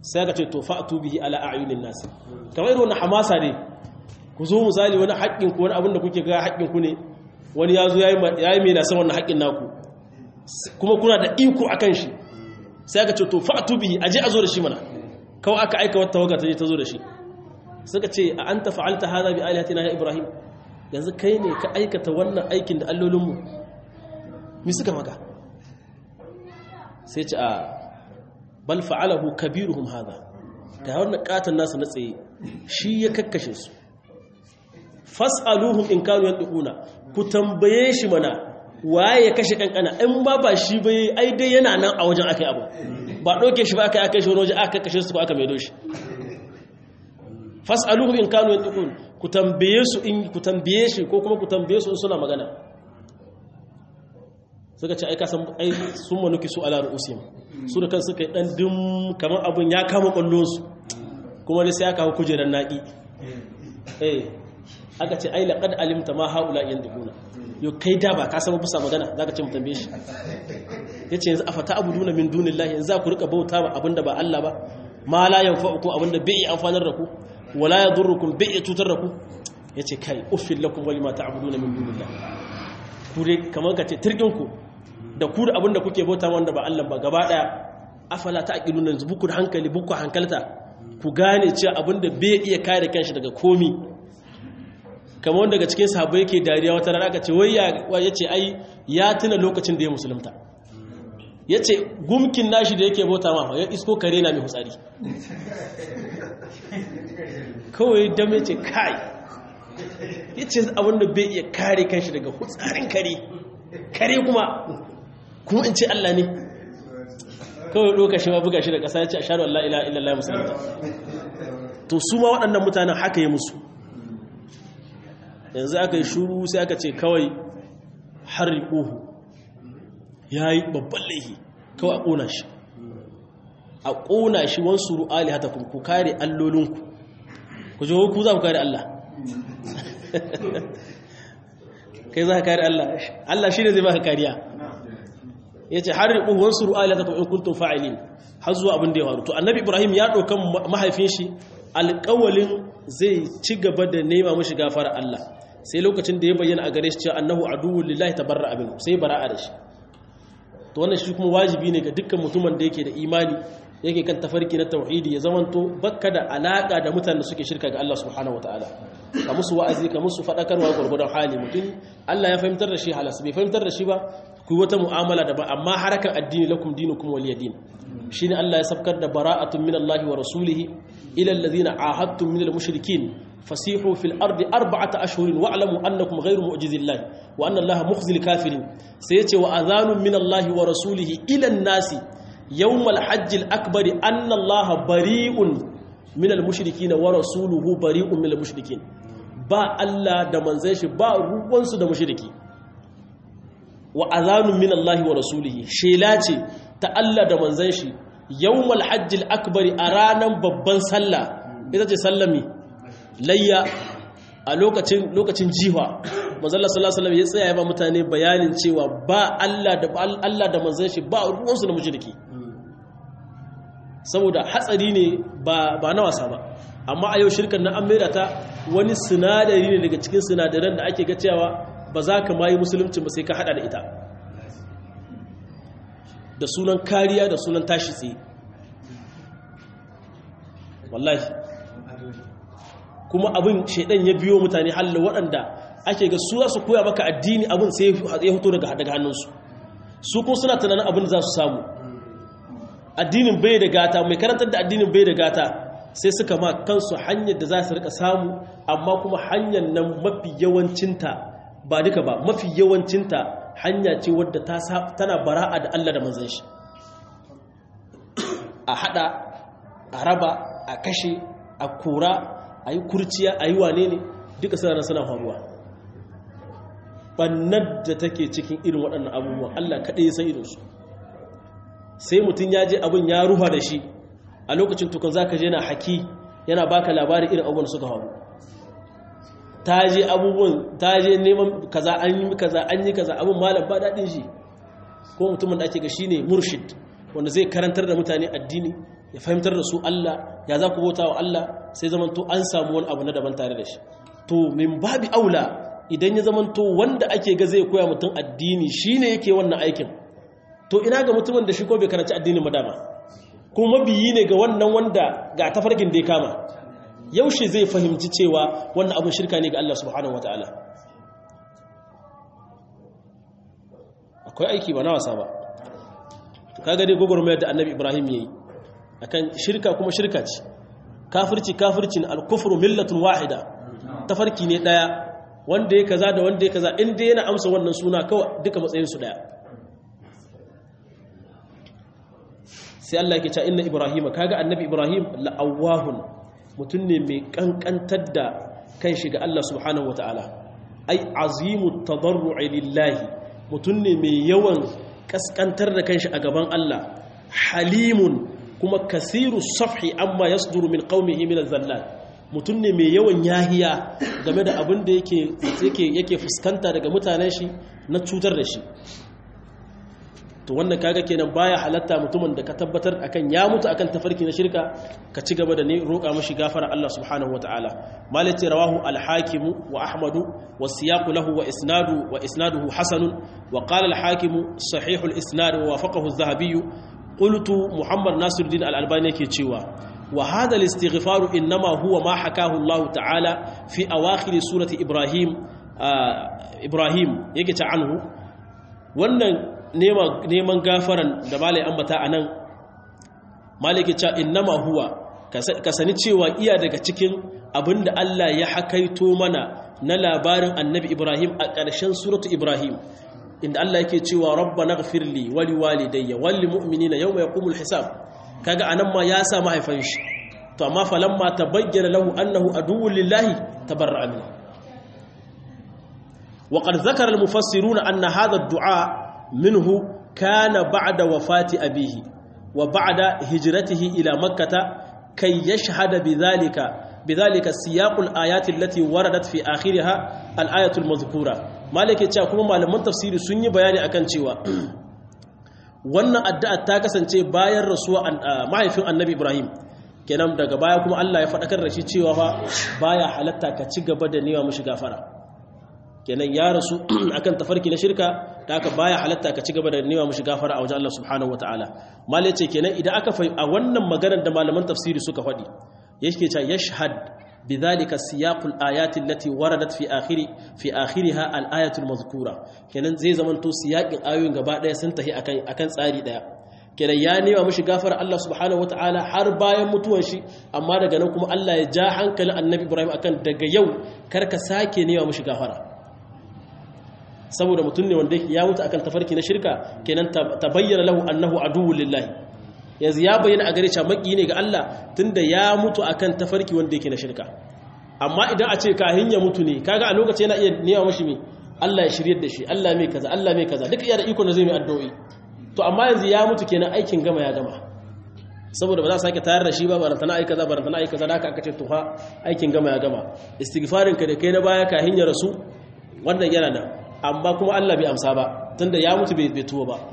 sai aka ce to fa'tu bihi ala a'yunin nas kamar irin wannan hamasa ne ku zo misali wani haƙƙin ku wani abin da kuke ga haƙƙin ku ne wani ya zo yayi yayi mai nasan wannan haƙƙin naku kuma kuna da iko akan shi sai aka ce to fa'tu bihi aje a zo da shi mana kawai aka aika wata tawaga ta je ta zo da shi suka ce a anta fa'alta hadha bi alihatina ya ibrahim yanzu kai ne ka aikata wannan aikin da allolinmu mi suka maka sai ce a bal fa'alahu kabiruhum hadha ga wannan katan nasu na tsaye shi ya kakkashe su fas'aluhum in kanu yantiquna ku tambaye shi mana waye ya kashe kankana in ba ba shi bai ai dai yana nan a wajen akai abu ba doke shi ba akai akai shi wani waje aka kakkashe su ko aka maido shi fas'aluhum in kanu yantiqun ku tambaye su in ku tambaye shi ko kuma ku tambaye su in suna magana suka ce ai ka san ai sun manuki su ala ru'usim su da kansu kai dan dim kamar abun ya kama kwallon su kuma dai sai aka hawo kujeran naki eh aka ce ai laqad alimta ma haula yantiquna yo kai da ba ka san bisa magana zaka ce mu tambaye shi yace yanzu afata abuduna min dunillahi yanzu za ku rika bauta ba abinda ba Allah ba ma la yanfa'ukum abinda bai amfanar da ku wala ya durrukum bai iya cutar da ku ya ce kai uffin lakum wali ma ta'buduna min dunillah ku dai kamar ka ce tirginku da ku da abinda kuke bauta wanda ba Allah ba gaba daya afala ta'qiluna yanzu buku da hankali buku hankalta ku gane cewa abinda bai iya kare kanshi daga komi kamar wanda daga cikin sahabbai yake dariya wata rana aka ce wai ya ce ai ya tuna lokacin da ya musulunta ya ce gumkin nashi da yake bauta ma ya isko kare na mai hutsari kawai dame ce kai ya ce abinda bai iya kare kanshi daga hutsarin kare kare kuma kuma in ce Allah ne kawai ɗoka shi ma buga shi da ƙasa ya ce a shaɗu Allah ila illallah musulunta to su ma waɗannan mutanen haka yi musu yanzu aka yi shuru sai aka ce kawai harri ƙuhu ya yi babban laihi kawai a ƙona shi a ƙona shi wansu ru'ali hata ku kare allolinku ku ji ku za ku kare Allah kai za ka kare Allah Allah shi ne zai baka kariya ya ce har riƙun wansu ru'ali hata in kuntum fa'ilin har zuwa abin da ya faru to annabi ibrahim ya ɗaukan mahaifin shi alƙawalin zai ci gaba da nema mashi gafara Allah sai lokacin da ya bayyana a gare shi cewa annahu aduwwul lillahi tabarra abin sai bara'a da shi to wannan shi kuma wajibi ne ga dukkan mutumin da yake da imani yake kan tafarki na tauhidi ya zamanto bakka da alaka da mutanen da suke shirka ga Allah subhanahu wataala ka musu wa'azi ka musu fadakarwa gurgurdan hali mutum Allah ya fahimtar da shi halas bai fahimtar da shi ba ku wata mu'amala da ba amma harakan addini lakum dinukum waliyadin shine Allah ya sabkar da bara'atun min Allah wa rasulihi ila alladhina ahadtum min al-mushrikeen فسيحوا في الأرض أربعة أشهر واعلموا أنكم غير معجز الله وأن الله مخزي الكافرين سيأتي وأذان من الله ورسوله إلى الناس يوم الحج الأكبر أن الله بريء من المشركين ورسوله بريء من المشركين با الله da manzon shi ba ruwansu da mushriki wa azanun min Allah wa rasulihi shela ce ta Allah da manzon shi yawmal hajjil akbari a ranan babban sallah ita ce sallami layya a lokacin lokacin jiwa manzalla sallallahu alaihi ya tsaya ya ba mutane bayanin cewa ba Allah da Allah da manzon shi ba ruwansu da mushriki saboda hatsari ne ba ba na wasa ba amma a yau shirkan na an maida ta wani sinadari ne daga cikin sinadaran da ake ga cewa ba za ka mayi musulunci ba sai ka hada da ita da sunan kariya da sunan tashi tsaye wallahi kuma abin shaidan ya biyo mutane halin waɗanda ake ga su su koya maka addini abin sai ya fito daga hannunsu su kuma suna tunanin abin za su samu addinin bai da gata mai karantar da addinin bai da gata sai suka ma kansu hanyar da za su rika samu amma kuma hanyar nan mafi yawancinta ba duka ba mafi yawancinta hanya ce wadda tana bara'a da Allah da manzan shi a hada a raba a kashe a kura a yi kurciya a yi wane ne duka suna suna faruwa bannar da take cikin irin waɗannan abubuwan Allah kaɗai san irinsu sai mutum ya je abin ya ruha da shi a lokacin tukun za ka je na haki yana baka labarin irin abubuwan suka faru ta je abubuwan ta je neman kaza an yi kaza an yi kaza abin malam ba daɗin shi ko mutumin da ake ga shi ne murshid wanda zai karantar da mutane addini ya fahimtar da su Allah ya za ku bauta wa Allah sai zamanto an samu wani abu na daban tare da shi to min babi aula idan ya zamanto wanda ake ga zai koya mutum addini shine yake wannan aikin to ina ga mutumin da shi ko bai karanci addinin madama kuma mabiyi ne ga wannan wanda ga tafarkin da ya kama yaushe zai fahimci cewa wannan abin shirka ne ga Allah subhanahu wataala akwai aiki ba na wasa ba kaga dai gogormayar da annabi ibrahim yayi akan shirka kuma shirka ce kafirci kafircin al-kufru millatun wahida tafarki ne daya wanda ya kaza da wanda ya kaza inda yana amsa wannan suna kawai duka matsayin su daya sai Allah yake cewa inna ibrahima kaga annabi ibrahim la'awahun mutum ne mai kankantar da kan shiga Allah subhanahu wataala ai azimu tadarru'i lillahi mutum ne mai yawan kaskantar da kanshi a gaban Allah halimun kuma kasiru safhi amma yasduru min qaumihi min az-zallat mutum ne mai yawan yahiya game da abin da yake yake yake fuskanta daga mutanen shi na cutar da shi to wannan kaga kenan baya halatta mutumin da ka tabbatar akan ya mutu akan tafarki na shirka ka ci gaba da ne roƙa mashi gafara Allah subhanahu wataala malati rawahu al-hakim wa ahmadu wa siyaqu lahu wa isnadu wa isnaduhu hasan wa qala al-hakim sahih al-isnad wa wafaqahu az-zahabi qultu muhammad nasiruddin al-albani yake cewa wa hadha al-istighfar inma huwa ma hakahu Allah ta'ala fi awakhir surati ibrahim ibrahim yake ta anhu wannan neman gafaran da malai ambata a nan malai ke ca innama huwa ka sani cewa iya daga cikin abinda Allah ya hakaito mana na labarin annabi Ibrahim a ƙarshen suratu Ibrahim inda Allah yake cewa rabbana ghfirli wali walidayya wal mu'minina yawma yaqumul hisab kaga anan ma ya sa mahaifan shi to amma falamma tabayyana lahu annahu aduwwun lillahi tabarra'a minhu وقد ذكر المفسرون أن هذا الدعاء منه كان بعد وفاة أبيه وبعد هجرته إلى مكة كي يشهد بذلك بذلك سياق الآيات التي وردت في آخرها الآية المذكورة مالك يتشاكم ما لمن تفسير سني بياني أكن شوى wannan addu'a ta kasance bayan rasuwa mahaifin annabi Ibrahim kenan daga baya kuma Allah ya faɗakar da shi cewa fa baya halatta ka ci gaba da newa mushi gafara kenan ya rasu akan tafarki na shirka da aka baya halatta ka ci gaba da nema mushi gafara a wajen Allah subhanahu wataala mal yace kenan idan aka fai a wannan maganar da malaman tafsiri suka faɗi yake cewa yashhad bidhalika siyaqul ayati allati waradat fi akhiri fi akhiriha al ayatul mazkura kenan zai zamanto siyaqin ayoyin gaba daya sun tahi akan akan tsari daya kenan ya nema mushi gafara Allah subhanahu wataala har bayan mutuwan shi amma daga nan kuma Allah ya ja hankalin annabi Ibrahim akan daga yau karka sake nema mushi gafara saboda mutum ne wanda ya mutu akan tafarki na shirka kenan ta bayyana lahu annahu aduwwul lillahi yanzu ya bayyana a gare shi maki ne ga Allah tunda ya mutu akan tafarki wanda yake na shirka amma idan a ce kahin ya mutu ne kaga a lokacin yana iya nema mashi me Allah ya shiryar da shi Allah mai kaza Allah mai kaza duka iya da iko na zai mai addu'o'i to amma yanzu ya mutu kenan aikin gama ya gama saboda ba za su sake tayar da shi ba barantana ai kaza barantana ai kaza da aka ce to ha aikin gama ya gama istighfarin ka da kai na baya kahin ya rasu wannan yana nan amma kuma Allah bai amsa ba tunda ya mutu bai tuwo ba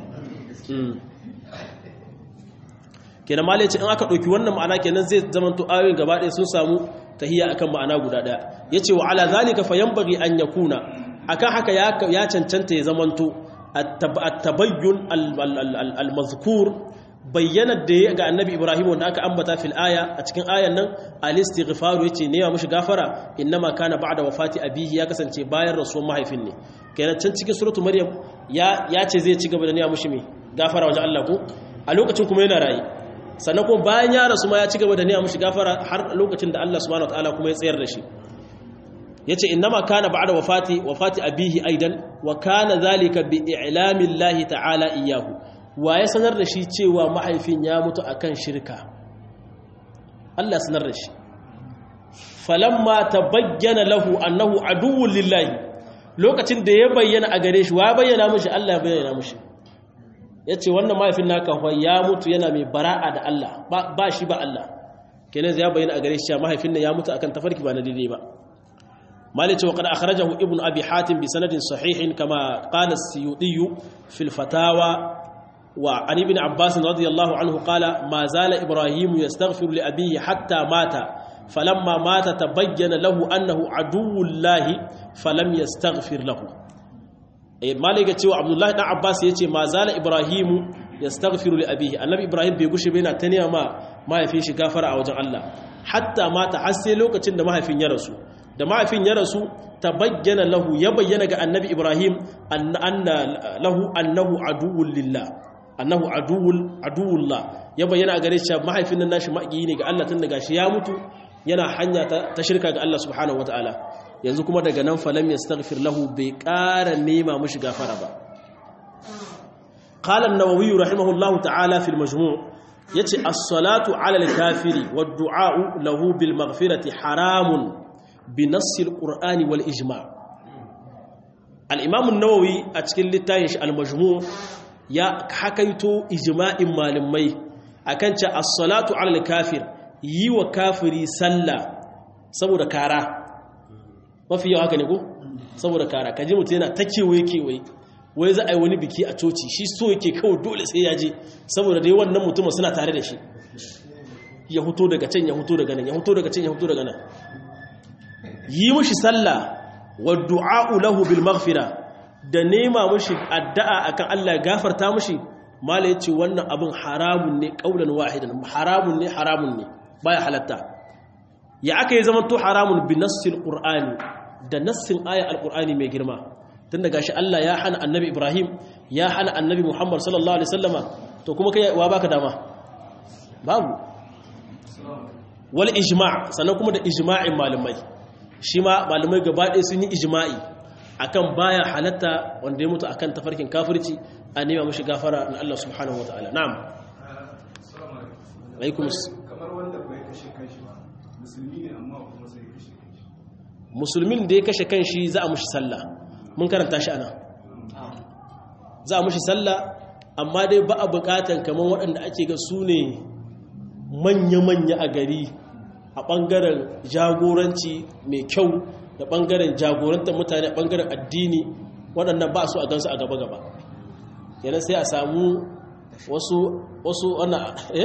kenan malai ce in aka ɗauki wannan ma'ana kenan zai zamanto ayoyin gaba ɗaya sun samu tahiyya akan ma'ana guda ɗaya yace wa ala zalika fa yanbaghi an yakuna akan haka ya cancanta ya zamanto at-tabayyun al-mazkur bayyana da ya ga annabi ibrahim wanda aka ambata fil aya a cikin ayan nan al-istighfaru yace ne ya mushi gafara innama kana ba'da wafati abihi ya kasance bayan rasuwar mahaifin ne kenan can cikin suratu maryam ya ya ce zai ci gaba da ne ya mushi me gafara wajen Allah ko a lokacin kuma yana rayi sannan kuma bayan ya rasu ma ya ci gaba da ne ya mushi gafara har lokacin da Allah subhanahu wataala kuma ya tsayar da shi yace innama kana ba'da wafati wafati abihi aidan wa kana zalika bi i'lami Allah ta'ala iyyahu wa ya sanar da shi cewa mahaifin ya mutu akan shirka Allah sanar da shi falamma tabayyana lahu annahu aduwwun lillahi lokacin da ya bayyana a gare shi wa ya bayyana mushi Allah ya bayyana mushi yace wannan mahaifin naka fa ya mutu yana mai bara'a da Allah ba shi ba Allah kenan ya bayyana a gare shi cewa mahaifin nan ya mutu akan tafarki ba na daidai ba مالك وقد أخرجه ابن أبي حاتم بسند صحيح كما قال السيوطي في الفتاوى wa an ibn abbas radiyallahu anhu qala ma zala ibrahim yastaghfiru li abihi hatta mata falamma mata tabayyana lahu annahu aduwwullahi falam yastaghfir lahu eh malika cewa abdullahi dan abbas yace ma zala ibrahim yastaghfiru li abihi annabi ibrahim bai gushe bai na taniya ma mahaifin shi gafara a wajen Allah hatta mata har sai lokacin da mahaifin ya rasu da mahaifin ya rasu ta bayyana lahu ya bayyana ga annabi ibrahim anna lahu annahu aduwwul lillah annahu aduwwul aduwullah ya bayyana a gare shi mahaifin nan nashi maki ne ga Allah tun daga shi ya mutu yana hanya ta shirka ga Allah subhanahu wataala yanzu kuma daga nan falam yastaghfir lahu bai ƙara nema mushi gafara ba qala an-nawawi rahimahullahu ta'ala fil majmu' yace as-salatu 'ala al-kafiri wad-du'a'u lahu bil maghfirati haramun bi nassi al-qur'ani wal ijma' al-imam an-nawawi a cikin littafin shi al-majmu' ya hakaito ijma'in malamai akan ce as-salatu 'ala al-kafir yi wa kafiri sallah saboda kara mafi yawa haka ne ko saboda kara kaji mutum yana ta kewaye kewaye wai za a yi wani biki a coci shi so yake kawai dole sai ya je saboda dai wannan mutumin suna tare da shi ya huto daga can ya huto daga nan ya huto daga can ya huto daga nan yi mushi sallah wa du'a'u lahu bil maghfira da nema mushi addu'a akan Allah ya gafarta mushi mala yace wannan abin haramun ne qaulan wahidan haramun ne haramun ne baya halatta ya aka yi zaman to haramun bi nassil qur'ani da nassin aya alqur'ani mai girma tun daga shi Allah ya hana annabi Ibrahim ya hana annabi Muhammad sallallahu alaihi wasallama to kuma kai wa baka dama babu wal ijma' sannan kuma da ijma'in malamai shi ma malamai gaba ɗaya sun yi ijma'i akan baya halatta wanda ya mutu akan tafarkin kafirci a nema mashi gafara na Allah subhanahu wataala na'am alaikum kamar wanda bai kashe kanshi ba musulmi ne amma kuma sai kashe kanshi musulmin da ya kashe kanshi za a mushi sallah mun karanta shi ana za a mushi sallah amma dai ba a bukatan kamar waɗanda ake ga su ne manya-manya a gari a ɓangaren jagoranci mai kyau da ɓangaren jagorantar mutane a ɓangaren addini waɗannan ba su a gansu a gaba-gaba yana sai a samu wasu wasu wannan eh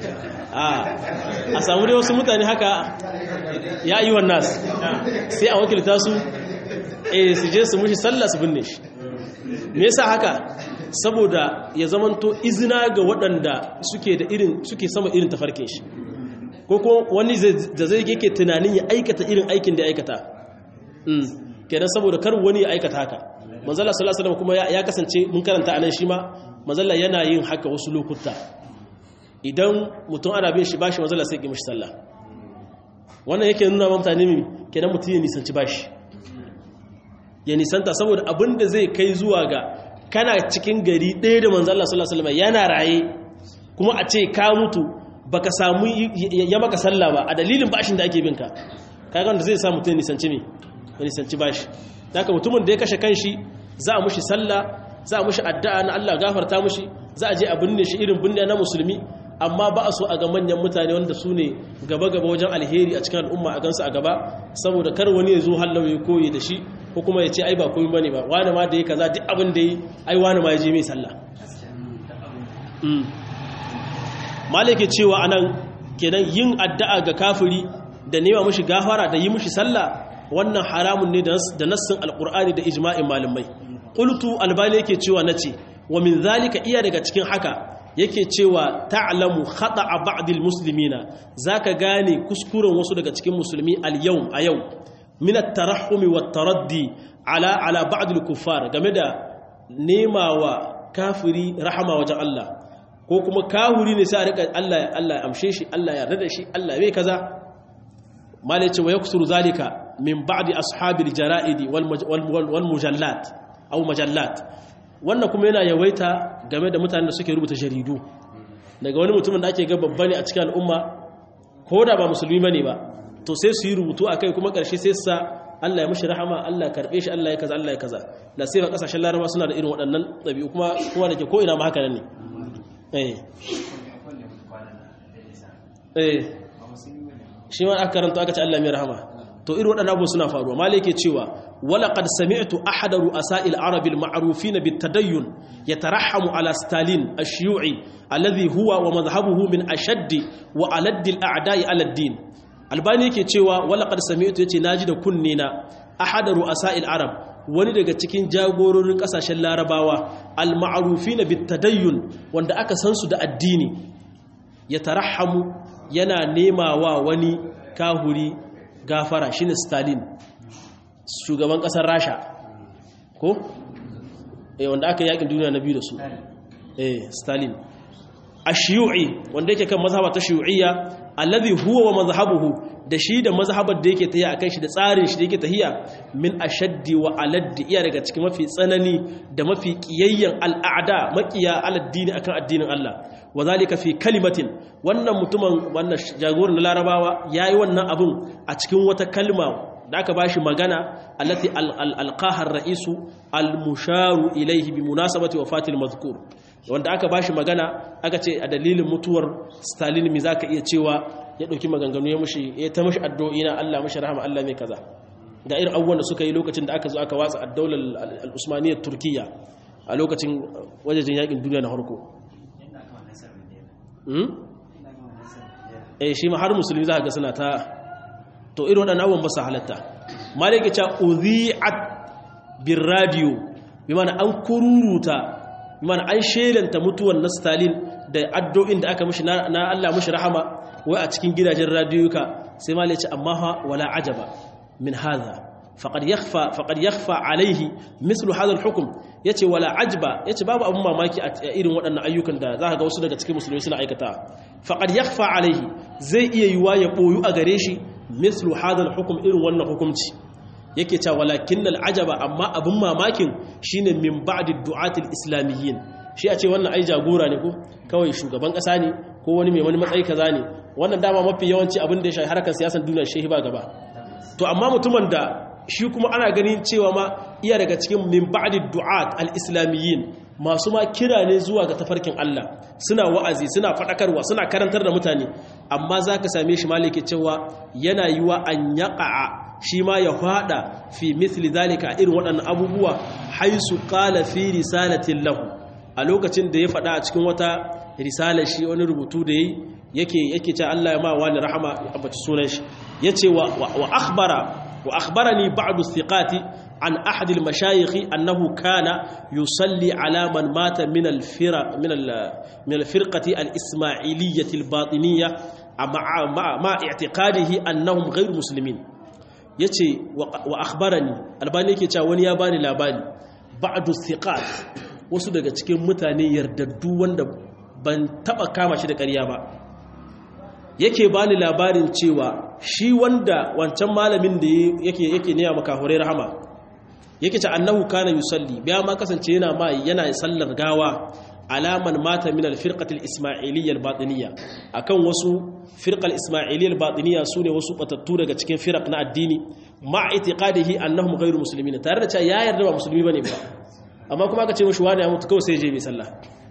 a samu dai wasu mutane haka ya yi wannan sai a wakilta su eh su je su mushi sallah su binne shi me yasa haka saboda ya zamanto izina ga waɗanda suke da irin suke sama irin tafarkin shi ko ko wani da zai yake tunanin ya aikata irin aikin da ya aikata mm kenan saboda kar wani ya aikata haka manzala sallallahu alaihi wasallam kuma ya kasance mun karanta anan shi ma manzala yana yin haka wasu lokuta idan mutum ana bin shi bashi manzala sai ya mishi sallah wannan yake nuna wa mutane mi kenan mutum ya nisanci bashi ya nisanta saboda abin da zai kai zuwa ga kana cikin gari ɗaya da manzo Allah sallallahu alaihi wasallam yana raye kuma a ce ka mutu baka samu ya maka sallah ba a dalilin bashin da ake binka kaga wanda zai sa mutum nisanci me ya nisanci bashi haka mutumin da ya kashe kanshi za a mushi sallah za a mushi addu'a na Allah gafarta mushi za a je a binne shi irin binne na musulmi amma ba a so a ga manyan mutane wanda su ne gaba-gaba wajen alheri a cikin al'umma a gansu a gaba saboda kar wani ya zo hallau ya koyi da shi ko kuma ya ce ai ba koyi bane ba wani ma da ya kaza duk abin da yi ai wani ma ya je mai sallah malike cewa anan kenan yin addu'a ga kafiri da nema mushi gafara da yi mushi sallah wannan haramun ne da nassin alqur'ani da ijma'in malamai qultu albani yake cewa nace wa min zalika iya daga cikin haka yake cewa ta'lamu khata'a ba'dil muslimina zaka gane kuskuren wasu daga cikin musulmi al-yawm a yau min at-tarahhum wa taraddi ala ala ba'dil kuffar game da nemawa kafiri rahama wajen Allah ko kuma kahuri ne sai a rika Allah Allah ya amshe shi Allah ya yarda shi Allah bai kaza mala yace wa yaksuru zalika min ba'di ashabil jara'idi wal mujallat aw majallat wannan kuma yana yawaita game da mutanen da suke rubuta jaridu daga wani mutumin da ake ga babba ne a cikin al'umma ko da ba musulmi bane ba to sai su yi rubutu akai kuma karshe sai sa Allah ya mushi rahama Allah ya karbe shi Allah ya kaza Allah ya kaza da sai kasashen laraba suna da irin waɗannan ɗabi'u kuma kowa da ke ko ina ma haka ne eh eh shi ma aka karanta aka ce Allah mai rahama to irin waɗannan abubuwa suna faruwa malai yake cewa ولقد سمعت أحد رؤساء العرب المعروفين بالتدين يترحم على ستالين الشيوعي الذي هو ومذهبه من أشد وألد الأعداء على الدين albani yake cewa walaqad sami'tu yace naji da kunne na ahad ru'asa'il arab wani daga cikin jagororin kasashen larabawa al-ma'rufina bit-tadayyun wanda aka san su da addini ya tarahamu yana nemawa wani kahuri gafara shine stalin shugaban kasar rasha ko eh wanda aka yakin duniya na biyu da su eh stalin ashiyu'i wanda yake kan mazhaba ta shiyu'iyya alladhi huwa wa mazhabuhu da shi da mazhabar da yake tahiya akan shi da tsarin shi da yake tahiya min ashaddi wa aladdi iya daga cikin mafi tsanani da mafi kiyayyan al'ada makiya aladdini akan addinin Allah wa zalika fi kalimatin wannan mutumin wannan jagoran na larabawa yayi wannan abun a cikin wata kalma da aka bashi magana allati alqaha ar-ra'isu al-musharu ilayhi bi munasabati wafatil mazkur wanda aka bashi magana aka ce a dalilin mutuwar Stalin mi zaka iya cewa ya dauki maganganu ya mushi ya ta mushi addu'o'i na Allah mushi rahama Allah mai kaza ga irin abubuwan da suka yi lokacin da aka zo aka watsa ad-daular al-usmaniyyah turkiya a lokacin wajejen yakin duniya na farko eh shi ma har musulmi za ka ga suna ta to irin waɗannan abubuwan ba su halatta malaka ce udhi'at bir radio bi mana an kururuta bi mana an shelanta mutuwar na Stalin da addu'o'in da aka mishi na Allah mishi rahama wai a cikin gidajen radiyuka sai malaka ce amma ha wala ajaba min hadha faqad yakhfa faqad yakhfa alayhi mithlu hadha al-hukm yace wala ajba yace babu abun mamaki a irin waɗannan ayyukan da za ka ga wasu daga cikin musulmi suna aikata faqad yakhfa alayhi zai iya yiwa ya boyu a gare shi mislu hadal hukum irin wannan hukumci yake cewa walakin al'ajaba amma abin mamakin shine min ba'di du'atil islamiyyin shi a ce wannan ai jagora ne ko kawai shugaban kasa ne ko wani mai wani matsayi kaza ne wannan dama mafi yawanci abin da ya shafi harkar siyasar duniya shehi ba gaba to amma mutumin da shi kuma ana ganin cewa ma iya daga cikin min ba'di du'at al-islamiyyin masu ma kira ne zuwa ga tafarkin Allah suna wa'azi suna fadakarwa suna karantar da mutane amma zaka same shi malike cewa yana yiwa an yaqa'a shi ma ya fada fi mithli zalika irin waɗannan abubuwa haisu qala fi risalatin lahu a lokacin da ya fada a cikin wata risalar shi wani rubutu da yayi yake yake cewa Allah ya ma wani rahama ya ambaci sunan shi yace wa wa akhbara wa akhbarani ba'du thiqati عن أحد المشايخ أنه كان يصلي على من مات من الفرق من من الفرقة الإسماعيلية الباطنية مع مع, مع اعتقاده أنهم غير مسلمين yace wa akhbarani albani yake cewa wani ya bani labari ba'du thiqat wasu daga cikin mutane yardaddu wanda ban taba kama shi da ƙarya ba yake bani labarin cewa shi wanda wancan malamin da yake yake ne maka hore rahama yake ce annahu kana yusalli biya ma kasance yana ma yana sallar gawa alaman mata min al-firqati al-isma'iliyya al-batiniyya akan wasu firqa al-isma'iliyya al-batiniyya sune wasu batattu daga cikin firaq na addini ma itiqadihi annahum ghayru muslimin tare da cewa ya yarda ba musulmi bane ba amma kuma aka ce mishi wani ya mutu kawai sai je mai sallah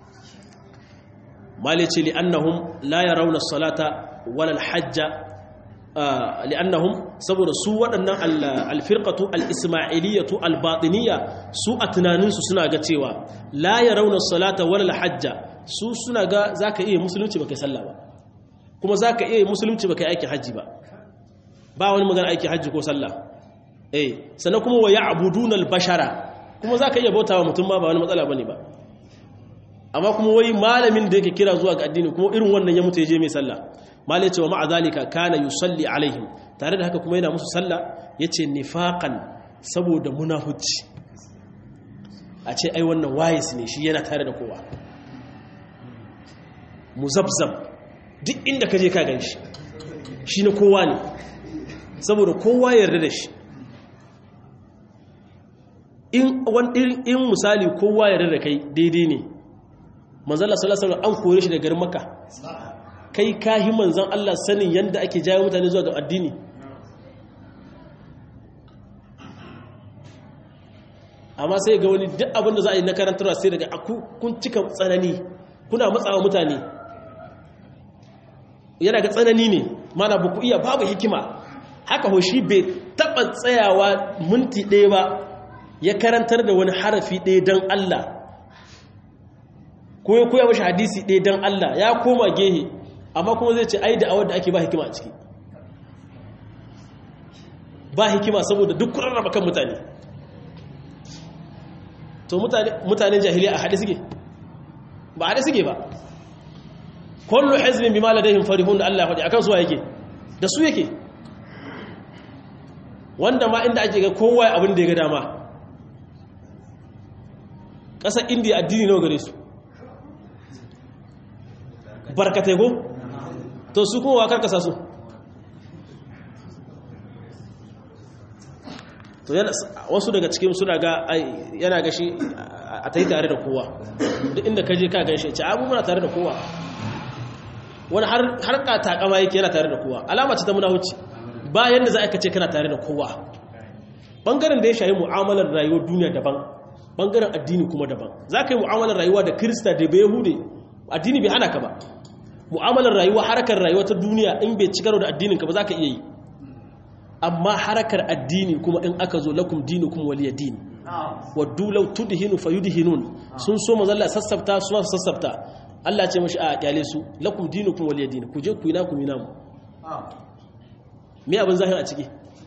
malice li annahum la yarawna as-salata wala al-hajja li'annahum saboda su waɗannan alfirqatu al-ismailiyatu al-batiniyya su a tunaninsu suna ga cewa la yarawna salata wala al-hajja su suna ga zaka iya musulunci baka sallah ba kuma zaka iya musulunci baka aiki haji ba ba wani magana aiki haji ko sallah eh sannan kuma wa ya'buduna al-bashara kuma zaka iya bautawa mutum ma ba wani matsala bane ba amma kuma wai malamin da yake kira zuwa ga addini kuma irin wannan ya mutu ya je mai sallah malai cewa ma'a zalika kana yusalli alaihim tare da haka kuma yana musu sallah yace nifaqan saboda munafici a ce ai wannan wayis ne shi yana tare da kowa muzabzab duk inda kaje ka ganshi shi na kowa ne saboda kowa yarda da shi in in misali kowa yarda da kai daidai ne manzala sallallahu alaihi wasallam an kore shi daga garin makka kai kahi manzan Allah sanin yadda ake jawo mutane zuwa ga addini amma sai ga wani duk abin da za a yi na karantarwa sai daga kun cika tsanani kuna matsawa mutane yana ga tsanani ne mana ba ku iya babu hikima haka hoshi bai taɓa tsayawa minti ɗaya ba ya karantar da wani harafi ɗaya don Allah ko ya koya mashi hadisi ɗaya don Allah ya koma gehe amma kuma zai ce ai da awar da ake ba hikima a ciki ba hikima saboda duk kuran raba kan mutane to mutanen jahiliya a haɗe suke ba haɗe suke ba kullu hizbin bima ladayhim farihun da Allah faɗi akan su yake da su yake wanda ma inda ake ga kowa abin da ya ga dama ƙasar indiya addini nawa gare su barkatai ko to su kuma wakar kasa su to wasu daga cikin suna ga yana gashi a ta yi tare da kowa duk inda ka je ka gan shi ce abu muna tare da kowa wani har ka takama yake yana tare da kowa alama ce ta muna wuce bayan da za a kace kana tare da kowa bangaren da ya shayi mu'amalar rayuwar duniya daban bangaren addini kuma daban za ka yi mu'amalar rayuwa da kirista da bai hude addini bai hana ka ba mu'amalar rayuwa harakar rayuwa ta duniya in bai ci karo da addinin ka ba za ka iya yi amma harakar addini kuma in aka zo lakum dinukum waliya din waddu law tudhinu fayudhinun sun so mazalla sassafta su sassafta Allah ce mashi a kyale su lakum dinukum waliya din ku je ku yi na ku yi namu me abin zahir a ciki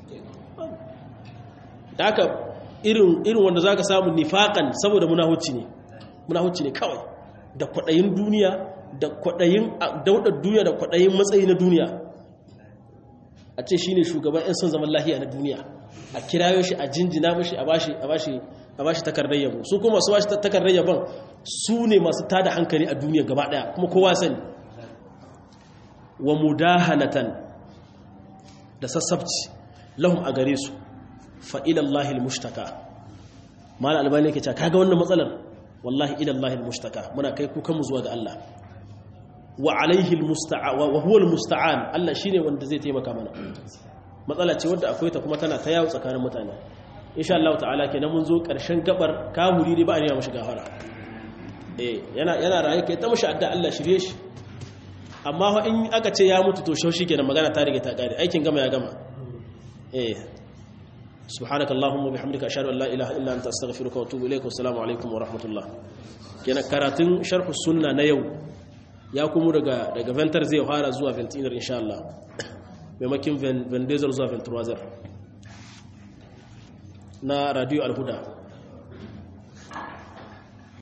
da haka irin irin wanda zaka samu nifakan saboda munahuci ne munahuci ne kawai da kwadayin duniya da kwadayin daudar duniya da kwadayin matsayi na duniya a ce shine shugaban yan son zaman lahiya na duniya a kirayo shi a jinjina mashi a bashi a bashi a bashi takardar yabo su kuma su bashi takardar yabon su ne masu tada hankali a duniya gaba daya kuma kowa sani wa mudahanatan da sassabci lahum a gare su fa ila Allahil mushtaka mal albani yake cewa kaga wannan matsalar wallahi ila Allahil mushtaka muna kai kukan mu zuwa ga Allah wa alaihi almusta'an wa huwa almusta'an Allah shine wanda zai taimaka mana matsala ce wadda akwai ta kuma tana ta yawo tsakanin mutane insha Allah ta'ala kenan mun zo karshen gabar kahuri ne ba a riya mashi gafara eh yana yana raye kai ta mashi adda Allah shirye shi amma in aka ce ya mutu to shaushi kenan magana ta rige ta kare aikin gama ya gama eh سبحانك اللهم وبحمدك اشهد ان لا اله الا انت استغفرك واتوب اليك والسلام عليكم ورحمه الله kenan karatun sharh sunna na yau ya kuma daga daga ventar zai fara zuwa ventinar insha Allah maimakin vendezer zuwa ventroizer na radio alhuda